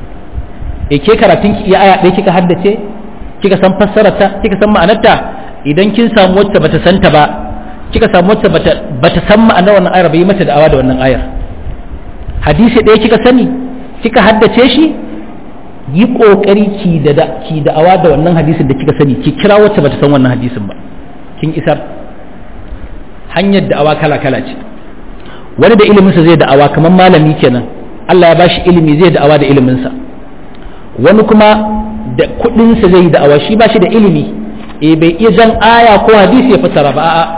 e ke karatun ki iya aya ɗaya kika haddace kika san fassararta kika san ma'anarta idan kin samu wacce bata santa ba kika samu wacce bata bata san ma'anar wannan ayar bai mata da'awa da wannan ayar hadisi ɗaya kika sani kika haddace shi yi kokari ki da ki da'awa da wannan hadisin da kika sani ki kira wacce bata san wannan hadisin ba kin isar hanyar da'awa kala kala ce wani da iliminsa zai da'awa kamar malami kenan Allah ya bashi ilimi zai da'awa da iliminsa wani kuma da kudinsa zai da'awa shi ba shi da ilimi e bai iya jan aya ko hadisi ya fassara ba a'a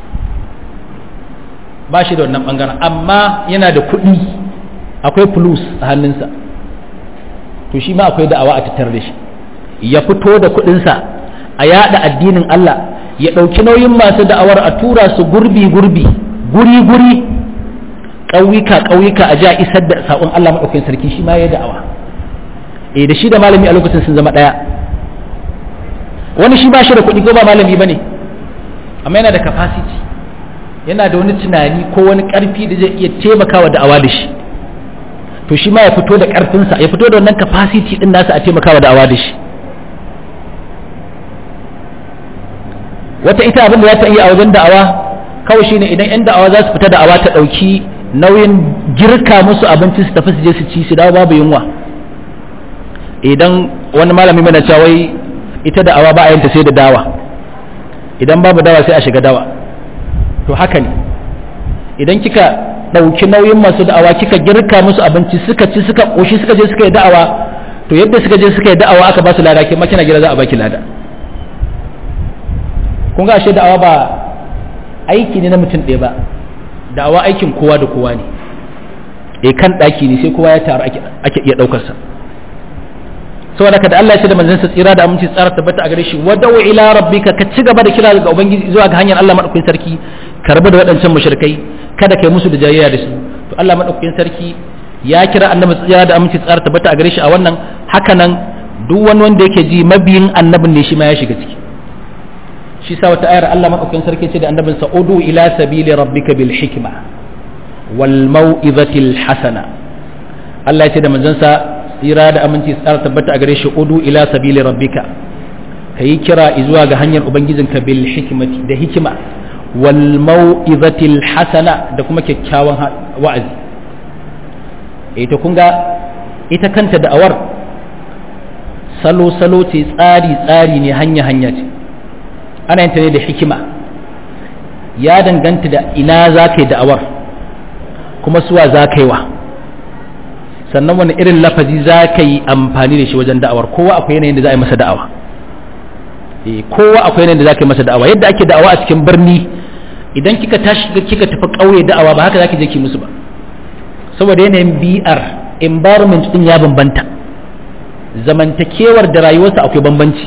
ba shi da wannan bangaren amma yana da kudi akwai plus a hannunsa to shi ma akwai da'awa a tattare da shi ya fito da kudinsa a yada addinin Allah ya ɗauki nauyin masu da'awar a tura su gurbi gurbi guri guri ƙauyuka ƙauyuka a ja isar da saƙon Allah maɗaukakin sarki shi ma ya da'awa eh da shi da malami a lokacin sun zama ɗaya wani shi ba shi da kuɗi ko ba malami ba ne amma yana da capacity yana da wani tunani ko wani ƙarfi da zai iya taimakawa da'awa da shi to shi ma ya fito da ƙarfinsa ya fito da wannan capacity ɗin nasa a taimakawa da'awa da shi wata ita abin da za ta iya a wajen da'awa kawai shine idan yan da'awa za su fita da'awa ta ɗauki nauyin girka musu abinci su tafi su je su ci su dawo babu yunwa idan wani malami mana cewa wai ita da'awa ba a yanta sai da dawa idan babu dawa sai a shiga dawa to haka ne idan kika ɗauki nauyin masu da'awa kika girka musu abinci suka ci suka ƙoshi suka je suka yi da'awa to yadda suka je suka yi da'awa aka ba su lada ke makina gida za a baki lada kun ga ashe da'awa ba aiki ne na mutum ɗaya ba da'awa aikin kowa da kowa ne e kan ɗaki ne sai kowa ya taru ake iya ɗaukarsa saboda ka da Allah ya ce da manzansa tsira da aminci tsara tabbata a gare shi wa da'u ila rabbika ka ci gaba da kira ga ubangiji zuwa ga hanyar Allah madaukakin sarki ka rabu da waɗancan mushrikai kada kai musu da jayayya da su to Allah madaukakin sarki ya kira annabi tsira da aminci tsara tabbata a gare shi a wannan haka nan duk wani wanda yake ji mabiyin annabin ne shi ma ya shiga ciki shi sa wata ayar Allah madaukakin sarki ce da annabin sa udu ila sabili rabbika bil hikma wal mau'izatil hasana Allah ya ce da manzon sa tsira da aminci tsara tabbata a gare shi udu ila sabili rabbika kayi kira zuwa ga hanyar ubangijinka bil hikmati da hikima wal mau'izatil hasana da kuma kyakkyawan wa'azi ita kun ga ita kanta da'awar salo-salo ce tsari-tsari ne hanya-hanya ce ana yin ta ne da hikima ya danganta da ina za ka yi da'awar kuma suwa za ka yi wa sannan wani irin lafazi za ka yi amfani da shi wajen da'awar kowa akwai yanayin da za a yi masa da'awa kowa akwai yanayin da za ka yi masa da'awa yadda ake da'awa a cikin birni idan kika tashi kika tafi ƙauye da'awa ba haka za ki je ki musu ba saboda yanayin bi'ar environment din ya bambanta zamantakewar da rayuwarsa akwai bambanci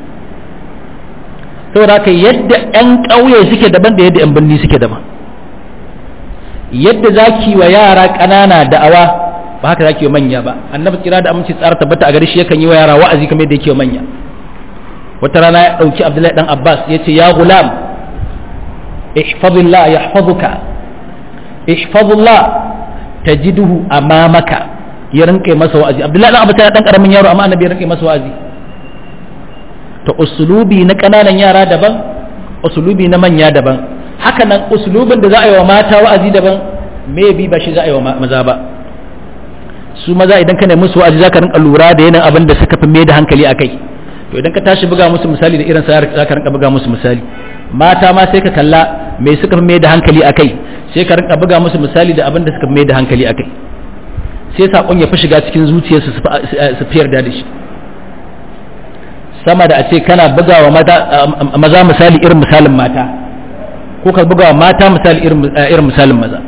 saboda haka yadda 'yan ƙauye suke daban da yadda 'yan birni suke daban yadda za ki wa yara ƙanana da'awa ba haka za ki wa manya ba annabi tsira da aminci tsara tabbata a gare shi yakan yi wa yara wa'azi kamar yadda yake wa manya wata rana ya ɗauki abdullahi dan abbas ya ce ya gulam ihfazillah yahfazuka ihfazillah tajiduhu amamaka ya rinka masa wa'azi abdullahi dan abu ta dan karamin yaro amma annabi ya rinka masa wa'azi to usulubi na kananan yara daban usulubi na manya daban haka nan usulubin da za a yi wa mata wa'azi daban maybe ba shi za a yi wa maza ba su maza idan ka nemi musu wa'azi zaka rinka lura da yanayin abin da suka fi mai da hankali akai to idan ka tashi buga musu misali da irin sa zaka rinka buga musu misali mata ma sai ka kalla me suka fi mai da hankali akai sai ka rinka buga musu misali da abin da suka mai da hankali akai sai sakon ya fi shiga cikin zuciyarsu su fi yarda da shi sama da a ce kana buga wa maza misali irin misalin mata ko ka buga wa mata misali irin misalin maza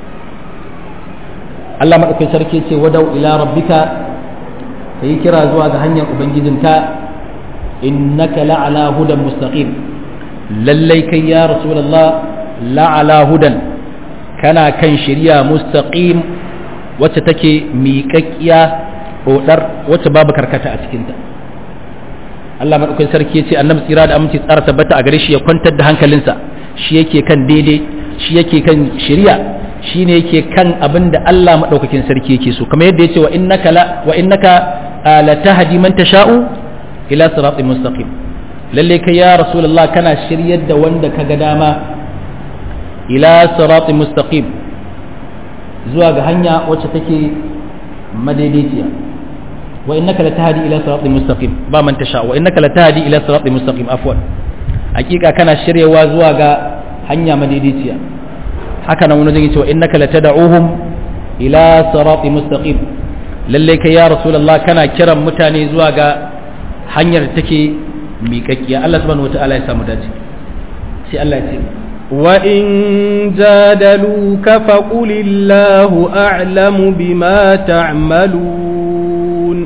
Allah maɗaukin sarki ce wadau ila rabbika ka yi kira zuwa ga hanyar ubangijinka innaka la'ala hudan mustaqim lallai kai ya rasulullah la'ala hudan kana kan shari'a mustaqim wacce take miƙaƙƙiya ɗoɗar wacce babu karkata a cikinta Allah maɗaukakin sarki ya ce annabi tsira da aminci tsara tabbata a gare shi ya kwantar da hankalinsa shi yake kan daidai shi yake kan shari'a shi ne yake kan abin da Allah maɗaukakin sarki yake so kamar yadda ya ce wa innaka la wa innaka la tahdi man tasha'u ila siratin mustaqim lalle kai ya rasulullah kana shiryar da wanda ka ga dama ila siratin mustaqim zuwa ga hanya wacce take madaidaiciya wa innaka latahdi ila siratin mustaqim ba man tasha wa innaka latahdi ila siratin mustaqim afwan hakika kana shiryawa zuwa ga hanya madaidaiciya haka nan wani zai ce wa innaka latad'uhum ila siratin mustaqim lalle kai ya rasulullah kana kiran mutane zuwa ga hanyar da take miƙaƙƙiya Allah subhanahu wataala ya samu dace sai Allah ya ce وإن جادلوك فقل الله أعلم بما تعملون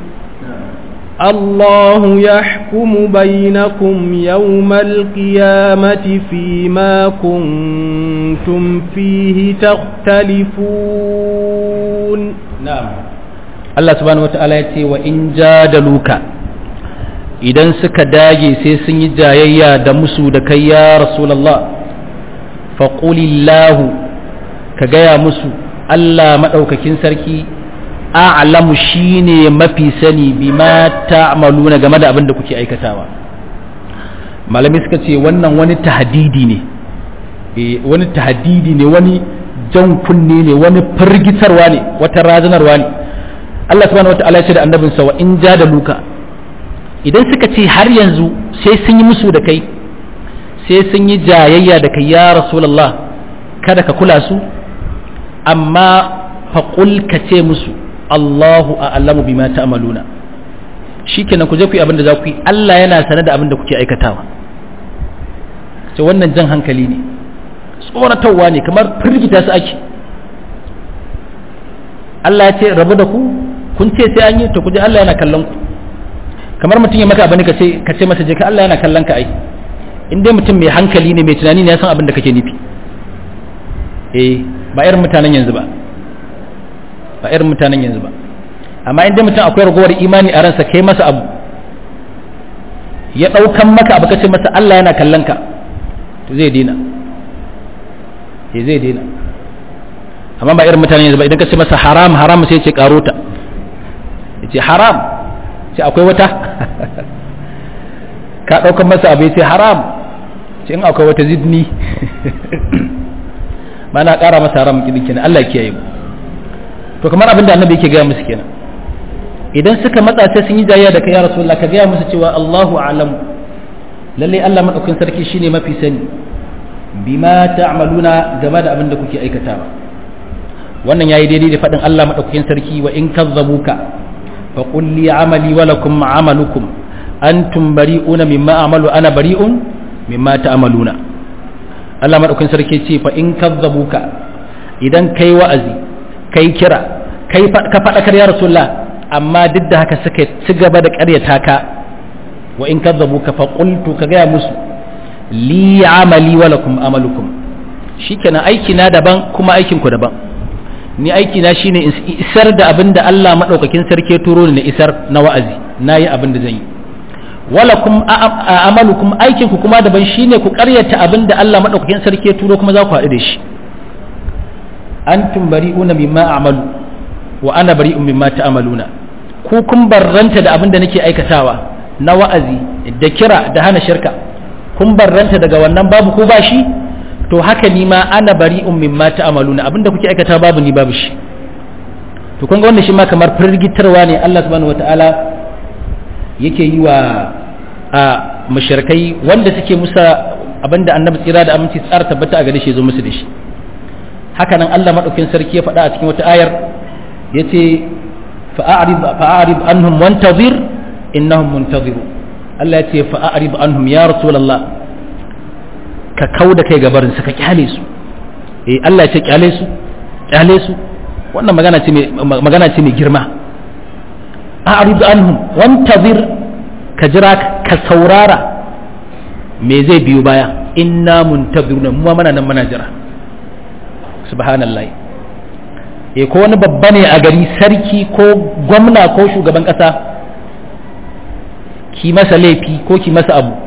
الله يحكم بينكم يوم القيامة فيما كنتم فيه تختلفون نعم الله سبحانه وتعالى يتي وإن جادلوك idan suka dage sai sun yi jayayya da musu da kai ya rasulallah faƙulillahu ka gaya musu Allah maɗaukakin sarki a'lamu shine mafi sani bima ta'maluna game da abin da kuke aikatawa malami suka ce wannan wani tahdidi ne wani tahdidi ne wani jan kunne ne wani firgitarwa ne wata razanarwa ne Allah subhanahu wata'ala ya ce da annabinsa wa in ja da luka idan suka ce har yanzu sai sun yi musu da kai sai sun yi jayayya da kai ya rasulullah kada ka kula su amma faƙul ka ce musu Allahu a'lamu bima ta'maluna shikenan ku je ku yi abin da za ku yi Allah yana sanar da abin da kuke aikatawa ce wannan jan hankali ne tsoratarwa ne kamar firgita su ake Allah ya ce rabu da ku kun ce sai an yi to ku je Allah yana kallon ku kamar mutum ya maka abin ka ce ka ce masa je ka Allah yana kallon ka ai in dai mutum mai hankali ne mai tunani ne ya san abin da kake nufi eh ba irin mutanen yanzu ba ba irin mutanen yanzu ba amma in dai mutum akwai ragowar imani a ransa kai masa abu ya ɗaukan maka abu ka ce masa Allah yana kallon ka to zai dina eh zai dina amma ba irin mutanen yanzu ba idan ka ce masa haram haram sai ce karota ya ce haram ce akwai wata ka ɗaukan masa abu ya ce haram ce in akwai wata zidni ba na ƙara masa haram kiɗin kenan Allah kiyaye mu to kamar abin da annabi yake gaya musu kenan idan suka matsa sai sun yi jayya da kai ya rasulullah ka gaya musu cewa Allahu a'lam lalle Allah madaukakin sarki shine mafi sani bima ta'maluna game da abin da kuke aikatawa wannan yayi daidai da faɗin Allah madaukakin sarki wa in kazzabuka fa qul li amali wa lakum amalukum antum bari'una mimma a'malu ana bari'un mimma ta'maluna Allah madaukakin sarki ce fa in kazzabuka idan kai wa'azi kai kira kai ka faɗakar ya rasulullah amma duk da haka suka ci gaba da ƙaryata ka wa in kazzabuka fa qultu ka gaya musu li amali wa lakum amalukum shikenan aiki na daban kuma aikin ku daban ni aiki na shine in isar da abin da Allah madaukakin sarki ya turo ni na isar na wa'azi nayi abin da zan yi walakum amalukum aikin ku kuma daban shine ku ƙaryata abin da Allah madaukakin sarki ya turo kuma za ku haɗu da shi antum bari'una mimma a'malu wa ana bari'un mimma ta'maluna ku kun barranta da abin da nake aikatawa na wa'azi da kira da hana shirka kun barranta daga wannan babu ko bashi to haka ni ma ana bari'un mimma ta'maluna abin da kuke aikata babu ni babu shi to kun ga wannan shi ma kamar firgitarwa ne Allah subhanahu wataala yake yi wa a mushrikai wanda suke musa abinda annabi tsira da aminci tsara tabbata a gare shi zo musu da shi haka nan Allah madaukakin sarki ya faɗa a cikin wata ayar yace fa'arid fa'arid anhum wantazir innahum muntaziru Allah yace fa'arid anhum ya rasulullah ka kauda kai gabarin su ka kyale su eh Allah ya ce kyale su kyale su wannan magana ce mai magana ce mai girma a'rid anhum wantazir ka jira ka saurara me zai biyo baya inna muntaziruna mu mana nan muna jira subhanallah e ko wani babba ne a gari sarki ko gwamna ko shugaban kasa ki masa laifi ko ki masa abu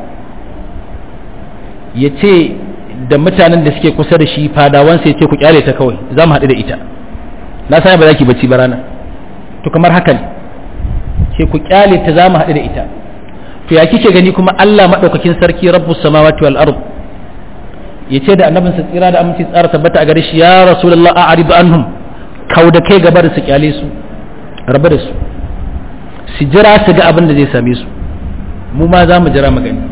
ya ce da mutanen da suke kusa da shi fadawansa ya ce ku kyale ta kawai za mu haɗu da ita na sani ba za ki bacci ba rana to kamar haka ne ce ku kyale ta za mu haɗu da ita to ya kike gani kuma Allah maɗaukakin sarki rabbus samawati wal ard ya ce da annabinsa tsira da aminci tsara tabbata a gare shi ya rasulullah a'rid anhum kau da kai gaba da su kyale su rabu da su su jira su ga abin da zai same su mu ma za mu jira mu gani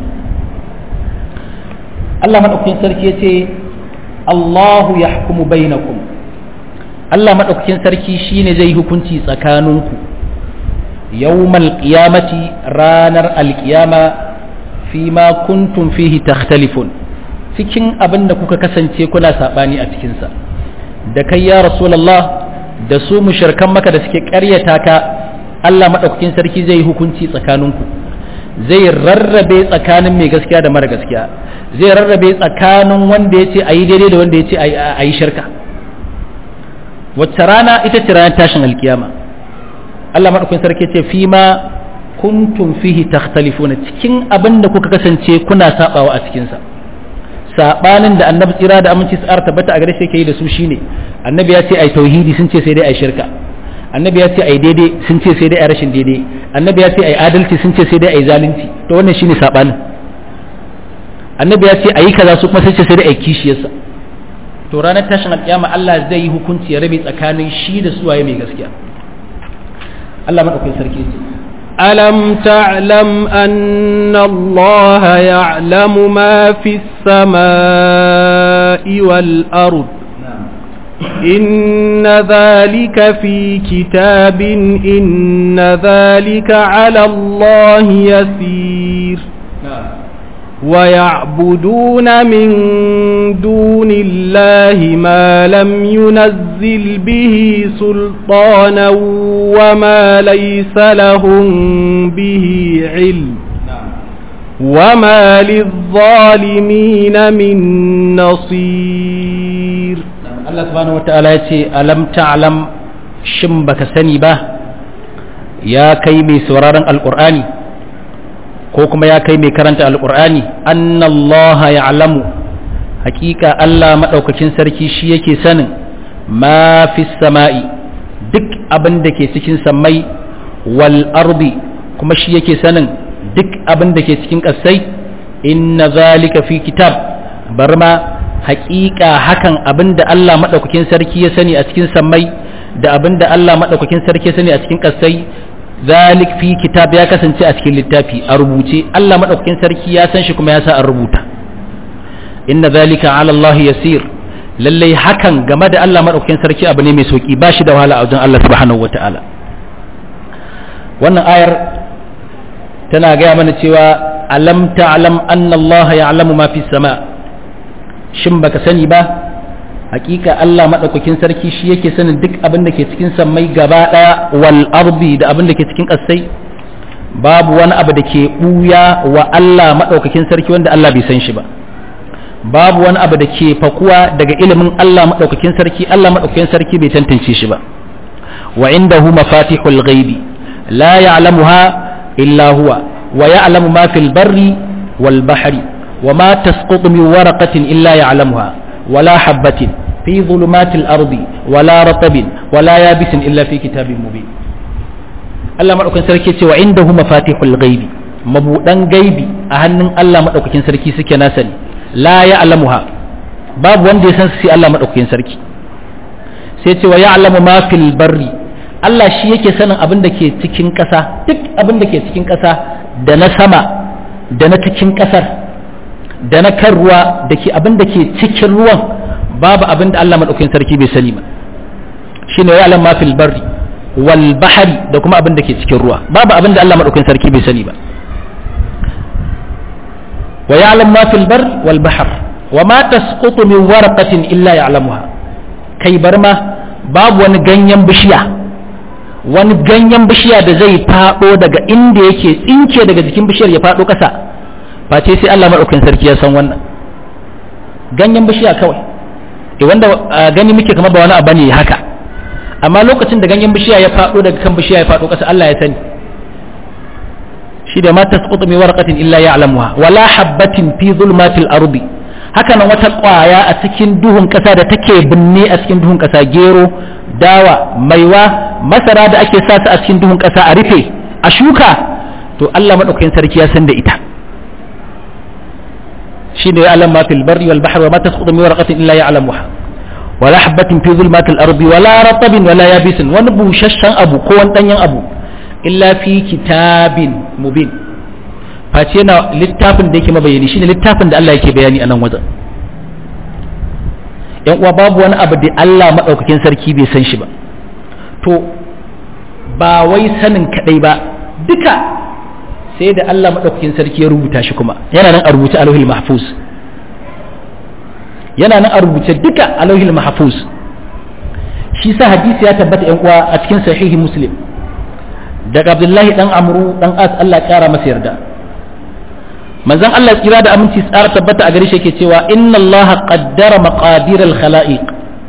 Allah maɗaukakin sarki ya ce Allahu ya hukumu bainakum Allah maɗaukakin sarki shine zai hukunci tsakaninku yawmal qiyamati ranar alƙiyama fi ma kuntum fihi takhtalifun cikin abin da kuka kasance kuna saɓani a cikinsa da kai ya rasulallah da su mushirkan maka da suke ƙaryata ka Allah maɗaukakin sarki zai yi hukunci tsakaninku zai rarrabe tsakanin mai gaskiya da mara gaskiya zai rarrabe tsakanin wanda ya ce a yi daidai da wanda ya ce a yi shirka wacce rana ita ce ranar tashin alkiyama Allah maɗaukakin sarki ce fi ma kuntum fihi takhtalifuna cikin abin da kuka kasance kuna sabawa a cikinsa sabanin da annabi tsira da aminci tsar tabbata a gare shi yake yi da su shine annabi ya ce ai tauhidi sun ce sai dai ai shirka annabi ya ce ai daidai sun ce sai dai ai rashin daidai annabi ya ce ai adalci sun ce sai dai ai zalunci to wannan shine sabanin annabi ya ce ayi kaza su kuma sai ce sai dai ai kishiyarsa to ranar tashin alƙiyama Allah zai yi hukunci ya rabe tsakanin shi da suwaye mai gaskiya Allah madaukakin sarki ce ألم تعلم أن الله يعلم ما في السماء والأرض إن ذلك في كتاب إن ذلك على الله يسير ويعبدون من دون الله ما لم ينزل به سلطانا وما ليس لهم به علم وما للظالمين من نصير Allah subhanahu wata'ala ya ce alam ta'lam shin baka sani ba ya kai mai sauraron alqur'ani ko kuma ya kai mai karanta alqur'ani annallaha ya'lamu hakika Allah madaukakin sarki shi yake sanin ma fi sama'i duk abin da ke cikin sammai wal ardi kuma shi yake sanin duk abin da ke cikin ƙasai inna zalika fi kitab bar ma haƙiƙa hakan abin da Allah maɗaukakin sarki ya sani a cikin sammai da abin da Allah maɗaukakin sarki ya sani a cikin ƙasai zalik fi kitab ya kasance a cikin littafi a rubuce Allah maɗaukakin sarki ya san shi kuma ya sa an rubuta inna zalika ala Allah yasir lallai hakan game da Allah maɗaukakin sarki abu ne mai sauki ba shi da wahala a wajen Allah subhanahu wataala wannan ayar tana gaya mana cewa alam ta'lam anna Allah ya'lamu ma fi sama' shin baka sani ba hakika Allah madaukakin sarki shi yake sanin duk abin da ke cikin sammai gaba daya wal ardi da abin da ke cikin kasai babu wani abu da ke buya wa Allah madaukakin sarki wanda Allah bai san shi ba babu wani abu da ke fakuwa daga ilimin Allah madaukakin sarki Allah madaukakin sarki bai tantance shi ba wa indahu mafatihul ghaibi la ya'lamuha illa huwa wa ya'lamu ma fil barri wal bahri وما تسقط من ورقة إلا يعلمها ولا حبة في ظلمات الأرض ولا رطب ولا يابس إلا في كتاب مبين Allah maɗaukakin sarki ce wa inda hu mafatihul ghaibi mabuɗan gaibi a hannun Allah maɗaukakin sarki suke na sani la ya alamuha babu wanda ya san su sai Allah maɗaukakin sarki sai ce wa ya alamu ma fil barri Allah shi yake sanin abin da ke cikin ƙasa duk abin da ke cikin ƙasa da na sama da na cikin ƙasar da na kan ruwa da ke abin da ke cikin ruwan babu abin da Allah maɗaukakin sarki bai sani ba shi ne ya'lam ma fil barri wal bahari da kuma abin da ke cikin ruwa babu abin da Allah maɗaukakin sarki bai sani ba wa ya'lam ma fil barri wal bahr wa ma tasqutu min waraqatin illa ya'lamuha kai bar ma babu wani ganyen bishiya wani ganyen bishiya da zai fado daga inda yake tsinke daga jikin bishiyar ya fado ƙasa face sai Allah maɗaukin sarki ya san wannan ganyen bishiya kawai e wanda gani muke kamar ba wani abu ne haka amma lokacin da ganyen bishiya ya faɗo daga kan bishiya ya faɗo ƙasa Allah ya sani shi da ma tasqutu min warqatin illa ya'lamuha wala habatin fi zulmatil ardi haka nan wata ƙwaya a cikin duhun ƙasa da take binne a cikin duhun ƙasa gero dawa maiwa masara da ake sa su a cikin duhun ƙasa a rufe a shuka to Allah maɗaukakin sarki ya san da ita شين يعلم ما في البر والبحر وما تسقط من ورقة إلا يعلمها ولا حبة في ظلمات الأرض ولا رطب ولا يابس ونبو ششا أبو كون تنين أبو إلا في كتاب مبين فاتينا littafin da yake mabayani shine littafin da Allah yake bayani a nan wajen yan uwa babu wani abu da Allah madaukakin sarki bai san shi ba to ba wai sanin kadai ba duka sai da Allah maɗaukakin sarki ya rubuta shi kuma yana nan a rubuce a lauhil mahfuz yana nan a rubuce duka a lauhil mahfuz shi sa hadisi ya tabbata yan uwa a cikin sahihi muslim daga abdullahi dan amru dan as Allah ya kara masa yarda manzon Allah kira da aminci tsara tabbata a gare shi yake cewa inna Allah qaddara maqadir al khalaiq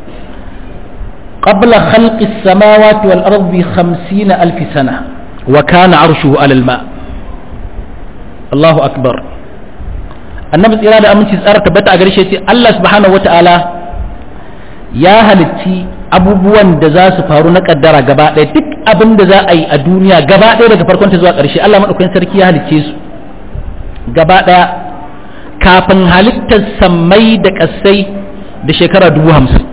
qabla khalqi as-samawati wal ardi 50 alf sana wa kana arshuhu ala al ma' Allahu akbar annabi tsira da aminci tsara tabbata a garshe ce Allah subhanahu wata'ala ya halitti abubuwan da za su faru na kaddara gaba ɗaya duk abin da za a yi a duniya gaba ɗaya daga farkon ta zuwa ƙarshe Allah maɗaukakin sarki ya halicce su gaba ɗaya kafin halittar sammai da ƙasai da shekara dubu hamsin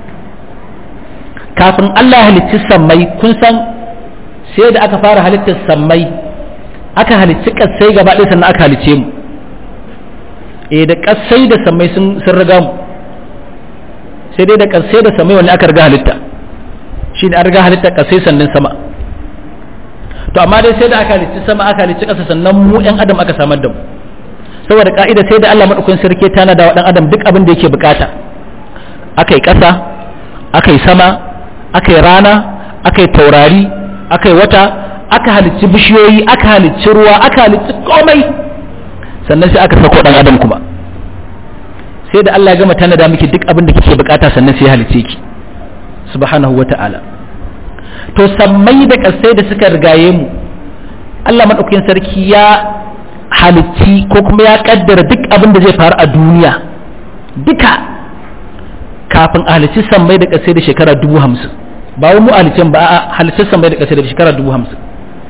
kafin Allah halicci sammai kun san sai da aka fara halittar sammai aka halicci ƙasai gaba ɗaya sannan aka halicce mu eh da ƙasai da sammai sun riga mu sai dai da ƙasai da sammai wani aka riga halitta shi ne an riga halitta ƙasai sannan sama to amma dai sai da aka halicci sama aka halicci ƙasa sannan mu ƴan adam aka samar da mu saboda ka'ida sai da Allah madaukakin sarki tana da wa adam duk abin da yake bukata aka yi ƙasa aka yi sama aka yi rana aka yi taurari aka yi wata aka halicci bishiyoyi aka halicci ruwa aka halicci komai sannan sai aka sako dan adam kuma sai da Allah ya gama tana da miki duk abin da kike bukata sannan sai ya halicce ki subhanahu wata'ala to sammai da kasai da suka rigaye mu Allah madaukakin sarki ya halicci ko kuma ya kaddara duk abin da zai faru a duniya duka kafin a halicci sammai da kasai da shekara dubu hamsin ba wani mu halicin ba a halicci sammai da kasai da shekara dubu hamsin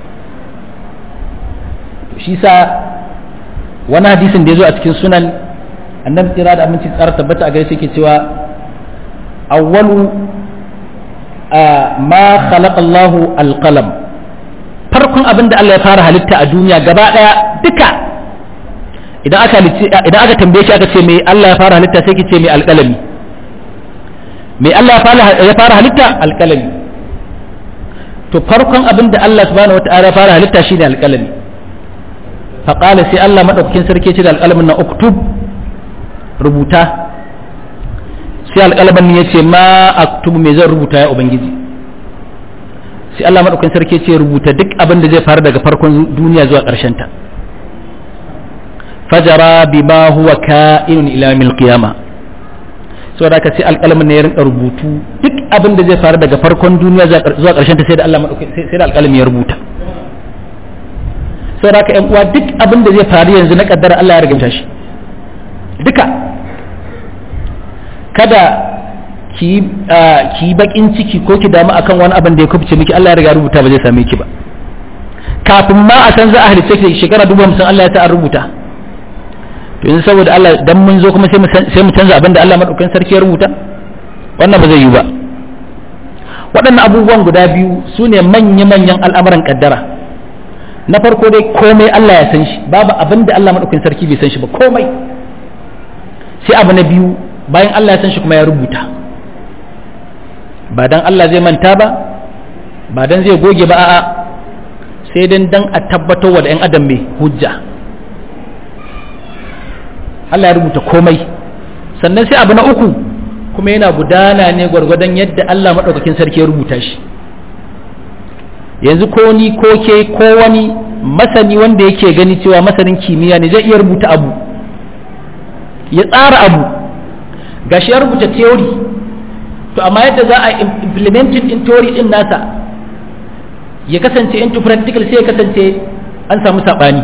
shi sa wani hadisin da ya zo a cikin sunan annabi tsira da aminci tsara tabbata a gare shi ke cewa awwalu ma khalaqa Allahu alqalam farkon abin da Allah ya fara halitta a duniya gaba daya duka idan aka idan aka tambaye shi aka ce me Allah ya fara halitta sai ki ce me alqalami me Allah ya fara halitta alqalami to farkon abin da Allah subhanahu wataala ya fara halitta shine alqalami fa qala sai Allah madaukakin sarki ce da alqalamin na uktub rubuta sai alqalamin ya ce ma aktubu me zan rubuta ya ubangiji sai Allah maɗaukakin sarki ce rubuta duk abin da zai faru daga farkon duniya zuwa ƙarshen ta fajara bima huwa ka'inun ila mil qiyama saboda haka sai alƙalamin ne ya rinka rubutu duk abin da zai faru daga farkon duniya zuwa ƙarshen ta sai da Allah sai da alƙalamin ya rubuta saboda haka ƴan uwa duk abin da zai faru yanzu na kaddara Allah ya riginta shi duka kada ki yi bakin ciki ko ki damu akan wani abin da ya kubce miki Allah ya riga rubuta ba zai same ki ba kafin ma a san za a halitta ki shekara dubu hamsin Allah ya ta an rubuta to yanzu saboda Allah dan mun zo kuma sai mu canza abin da Allah madaukakin sarki ya rubuta wannan ba zai yi ba waɗannan abubuwan guda biyu su ne manya-manyan al'amuran kaddara na farko dai komai Allah ya san shi babu abin da Allah madaukakin sarki bai san shi ba komai sai abu na biyu bayan Allah ya san shi kuma ya rubuta ba dan Allah zai manta ba ba dan zai goge ba a'a sai dan dan a tabbatar wa da 'yan adam mai hujja Allah ya rubuta komai sannan sai abu na uku kuma yana gudana ne gwargwadon yadda Allah maɗaukakin sarki ya rubuta shi yanzu ko ni ko ke ko wani masani wanda yake gani cewa masanin kimiyya ne zai iya rubuta abu ya tsara abu gashi ya rubuta theory to amma yadda za a implementing in theory din nasa ya kasance into practical sai ya kasance an samu saɓani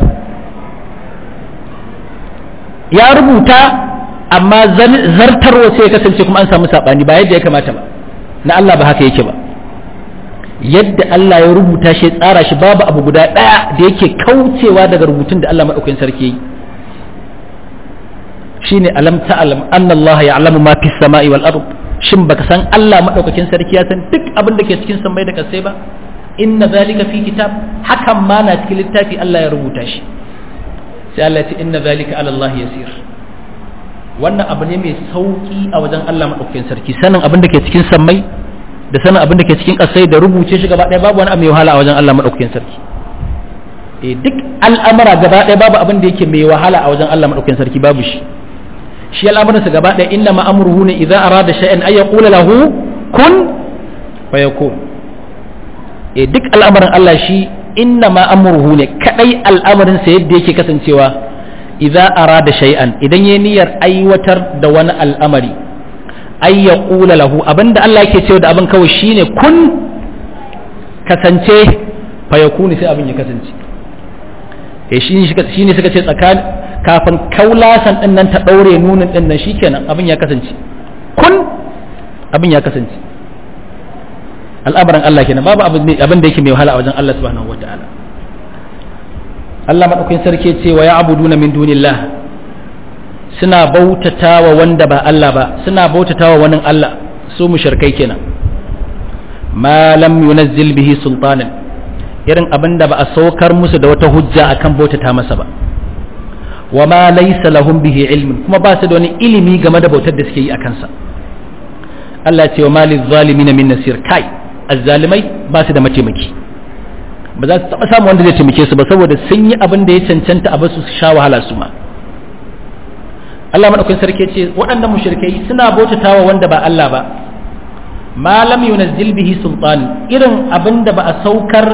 ya rubuta amma zartarwa sai ya kasance kuma an samu saɓani ba yadda ya kamata ba na Allah ba haka yake ba yadda Allah ya rubuta shi tsara shi babu abu guda ɗaya da yake kaucewa daga rubutun da Allah maɗaukakin sarki yi shine alam ta'lam anna Allah ya'lamu ma fis sama'i wal ard shin baka san Allah madaukakin sarki ya san duk abin da ke cikin sammai da kasai ba inna zalika fi kitab hakan ma na cikin littafi Allah ya rubuta shi sai Allah ya ce inna zalika ala Allah yasir wannan abu ne mai sauki a wajen Allah madaukakin sarki sanin abin da ke cikin sammai da sanin abin da ke cikin kasai da rubuce shi gaba ɗaya babu wani abu mai wahala a wajen Allah madaukakin sarki eh duk al'amara gaba ɗaya babu abin da yake mai wahala a wajen Allah madaukakin sarki babu shi shi al'amuransa gaba ɗaya inna ma'amurhu ne idan arada sha'in ay yaqula lahu kun fayakun e duk al'amarin Allah shi inna ma'amurhu ne kadai al'amarin sa yadda yake kasancewa idza arada shay'an idan yayi niyyar aiwatar da wani al'amari ay yaqula lahu abinda Allah yake cewa da abin kawai shine kun kasance fayakun sai abin ya kasance eh shine shine suka ce tsakanin kafin kaulasan din nan ta ɗaure nunin din nan shikenan abin ya kasance kun abin ya kasance al'amuran Allah kenan babu abin da yake mai wahala a wajen Allah subhanahu wata'ala Allah madaukakin sarki ce wa ya'buduna min dunillah suna bautatawa wanda ba Allah ba suna bautatawa wani Allah su mushrikai kenan ma lam yunazzil bihi sultanan irin abinda ba a saukar musu da wata hujja akan bautata masa ba wa ma laysa lahum bihi ilmin kuma ba su da wani ilimi game da bautar da suke yi akan sa Allah ce wa ma lizzalimina min nasir kai azzalimai ba su da mataimaki ba za su taba samu wanda zai taimake su ba saboda sun yi abin da ya cancanta a basu su sha wahala su ma Allah madaukakin sarki ce waɗannan mushrikai suna bautatawa wanda ba Allah ba ma lam yunazzil bihi sultan irin abin da ba a saukar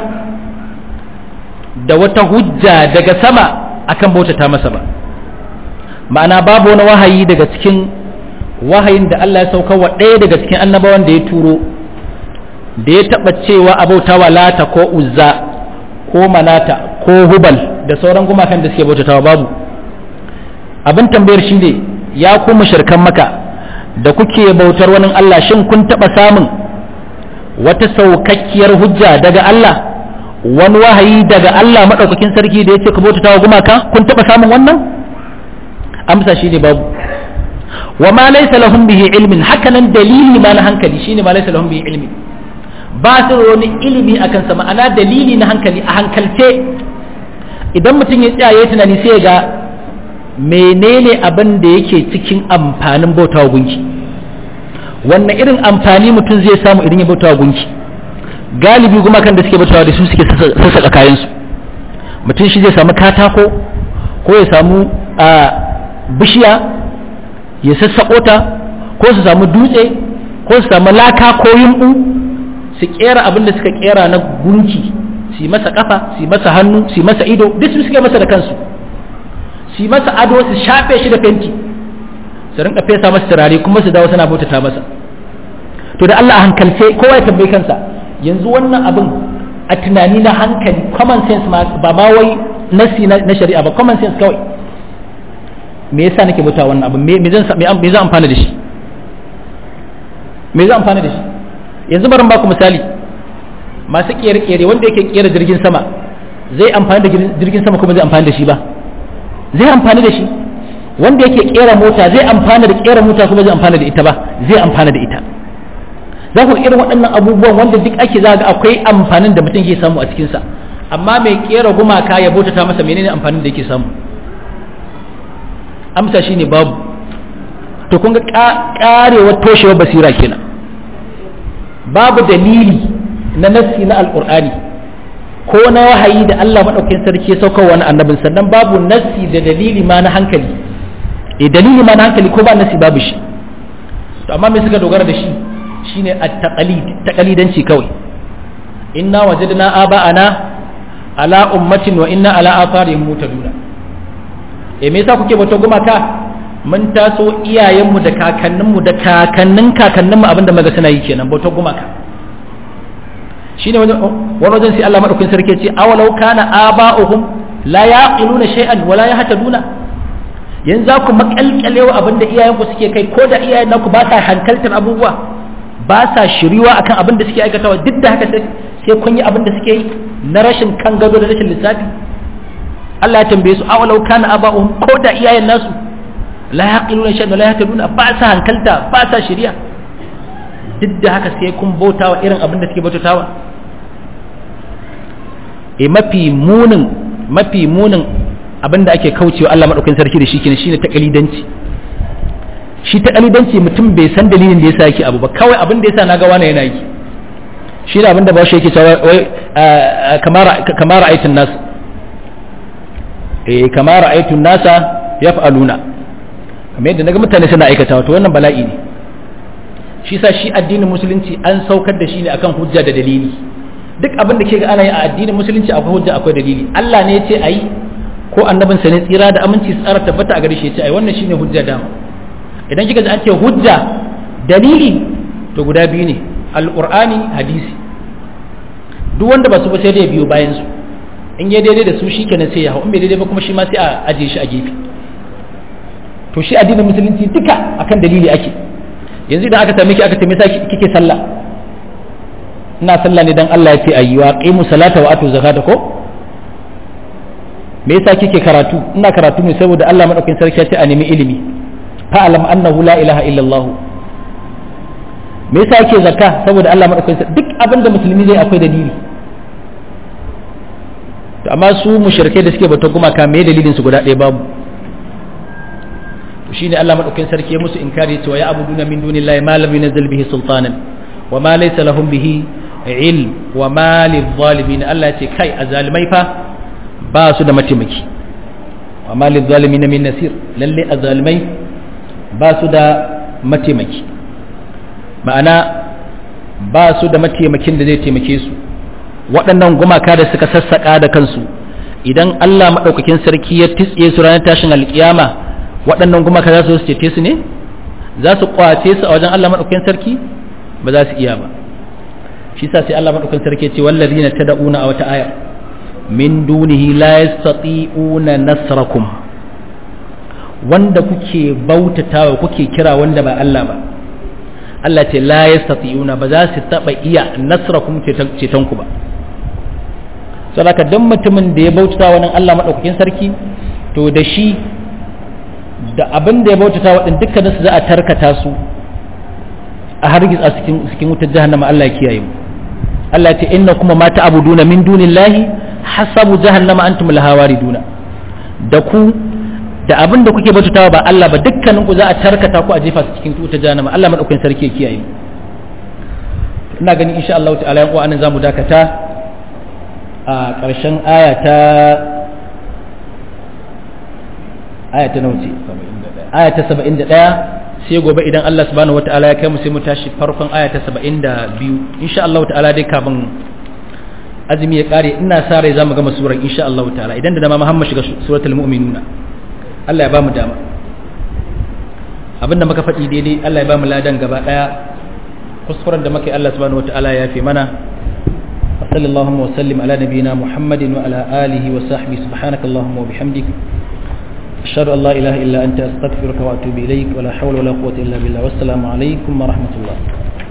da wata hujja daga sama akan bautata masa ba ma'ana babu wani wahayi daga cikin wahayin da Allah ya saukar wa ɗaya daga cikin annabawan da ya turo da ya taɓa cewa abautawa lata ko uzza ko manata ko hubal da sauran gumakan da suke bautatawa babu abin tambayar shi ne ya ku mushrikan maka da kuke bautar wani Allah shin kun taɓa samun wata saukakkiyar hujja daga Allah wani wahayi daga Allah maɗaukakin sarki da ya ce ka bautatawa gumaka kun taɓa samun wannan amsa shi ne babu wa ma laysa lahum bihi ilmin hakanan dalili ma na hankali shine ma laysa lahum bihi ilmin ba su da wani ilimi a kansa ma'ana dalili na hankali a hankalce idan mutum ya tsaya ya tunani sai ga menene abin da yake cikin amfanin bautawa gunki wannan irin amfani mutum zai samu idan ya bautawa gunki galibi kuma kan da suke bautawa da su suke sassaƙa kayansu mutum shi zai samu katako ko ya samu bishiya ya sassaƙo ta ko su samu dutse ko su samu laka ko yumɓu su kera abin da suka kera na gunki su masa kafa su masa hannu su masa ido duk su suke masa da kansu su masa ado su shafe shi da fenti su rinka fesa masa turare kuma su dawo suna bautata masa to da Allah a hankalce kowa ya tambayi kansa yanzu wannan abin a tunani na hankali common sense ma ba ma wai nasi na shari'a ba common sense kawai me yasa nake bauta wannan abin me zan me zan amfana da shi me zan amfana da shi yanzu barin baku misali masu kere-kere wanda yake kera jirgin sama zai amfani da jirgin sama kuma zai amfani da shi ba zai amfani da shi wanda yake kera mota zai amfana da kera mota kuma zai amfana da ita ba zai amfana da ita za ku irin waɗannan abubuwan wanda duk ake za ga akwai amfanin da mutum ke samu a cikinsa amma mai kera gumaka ya bautata masa menene amfanin da yake samu amsa shine babu to kun ga karewar toshewar basira kenan babu dalili na nassi na alkur'ani ko na wahayi da Allah maɗaukakin sarki ya saukar wani annabin sannan babu nassi da dalili ma na hankali e dalili ma na hankali ko ba nassi babu shi to amma me suka dogara da shi shine at-taqalid taqalidanci kawai inna wajadna aba'ana ala ummatin wa inna ala atharihim mutaduna e me yasa kuke bauta gumaka mun taso iyayenmu da kakanninmu da kakannin kakanninmu abinda maga suna yi kenan bautar gumaka shine wani wajen sai Allah madaukakin sarki ce awalau kana aba'uhum la yaqiluna shay'an wa la yahtaduna yanzu za ku makalkalewa abinda iyayenku suke kai ko da iyayen naku ba sa hankaltar abubuwa ba sa shiriwa akan abin da suke aikatawa duk da haka sai kun yi abin da suke yi na rashin kan gado da rashin lissafi Allah ya tambaye su awalau kana aba'uhum ko da iyayen nasu la yaqiluna shay'an la yahtaduna ba sa hankalta ba sa shiriya duk da haka sai kun bautawa irin abin da suke bautawa e mafi munin mafi munin abin da ake kaucewa Allah madaukakin sarki da shi kenan shine takalidanci shi takalidanci mutum bai san dalilin da yasa yake abu ba kawai abin da yasa naga wani yana yi shi da abin da ba shi yake cewa wai kamar kamar aitin nas eh kamar aitin nasa yaf'aluna kamar yadda naga mutane suna aikata to wannan bala'i ne shi sa shi addinin musulunci an saukar da shi ne akan hujja da dalili duk abin da ke ga ana yi a addinin musulunci akwai hujja akwai dalili Allah ne ya ce ayi ko annabin sa ne tsira da aminci tsara tabbata a gare shi ya ce ayi wannan shine hujja dama idan kika ji an ce hujja dalili to guda biyu ne alqur'ani hadisi duk wanda ba su ba sai da ya biyo bayan su in ya daidai da su shikenan sai ya hau in bai daidai ba kuma shi ma sai a aje shi a gefe to shi addinin musulunci duka akan dalili ake yanzu idan aka same ki aka tambaye ki kike sallah ina sallah ne dan Allah ya ce ayi wa qimu salata wa atu zakata ko me yasa kike karatu ina karatu ne saboda Allah madaukakin sarki ya ce a nemi ilimi fa alam annahu la ilaha illallah me yasa yake zakka saboda Allah madaukakin sarki duk abinda musulmi zai akwai dalili to amma su mushrikai da suke bata gumaka me dalilin su guda ɗaya babu to shine Allah madaukakin sarki ya musu inkari cewa ya abuduna min dunillahi ma lam yunzil bihi sultanan wa ma laysa lahum bihi ilm wa ma lidh-dhalimin Allah ya ce kai azalimai fa ba su da mataimaki wa ma lidh-dhalimin min nasir lalle azalimai ba su da mataimaki ma'ana ba su da mataimakin da zai taimake su waɗannan gumaka da suka sassaƙa da kansu idan Allah maɗaukakin sarki ya titse su ranar tashin alƙiyama waɗannan gumaka za su cece su ne za su kwace su a wajen Allah maɗaukakin sarki ba za su iya ba shi sa sai Allah maɗaukakin sarki ce wallazina tad'una a wata aya min dunihi la yastati'una nasrakum wanda kuke bautatawa kuke kira wanda ba Allah ba Allah ce la yastati'una ba za su taba iya nasrakum ceton ku ba saboda dan mutumin da ya bautata wa Allah madaukakin sarki to da shi da abin da ya bautata wa din dukkanin su za a tarkata su a hargitsa cikin cikin wutar jahannama Allah ya kiyaye mu Allah ya ce inna kuma ma ta'buduna min dunillahi hasabu jahannama antum laha wariduna da ku da abin da kuke bautatawa ba Allah ba dukkanin ku za a tarkata ku a jefa su cikin wutar jahannama Allah madaukakin sarki ya kiyaye mu ina ganin insha Allah ta'ala yan uwa anan zamu dakata a ƙarshen aya ta aya ta nauce aya ta 71 sai gobe idan Allah subhanahu wata'ala ya kai mu sai mu tashi farkon aya ta 72 insha Allah ta'ala dai kafin azumi ya kare ina sa rai zamu gama surar insha Allah ta'ala idan da dama Muhammad shiga suratul mu'minuna Allah ya ba mu dama abinda muka faɗi daidai Allah ya ba mu ladan gaba daya kuskuren da muke Allah subhanahu wata'ala ya fi mana وصلى اللهم وسلم على نبينا محمد وعلى آله وصحبه سبحانك اللهم وبحمدك أشهد أن لا إله إلا أنت أستغفرك وأتوب إليك ولا حول ولا قوة إلا بالله والسلام عليكم ورحمة الله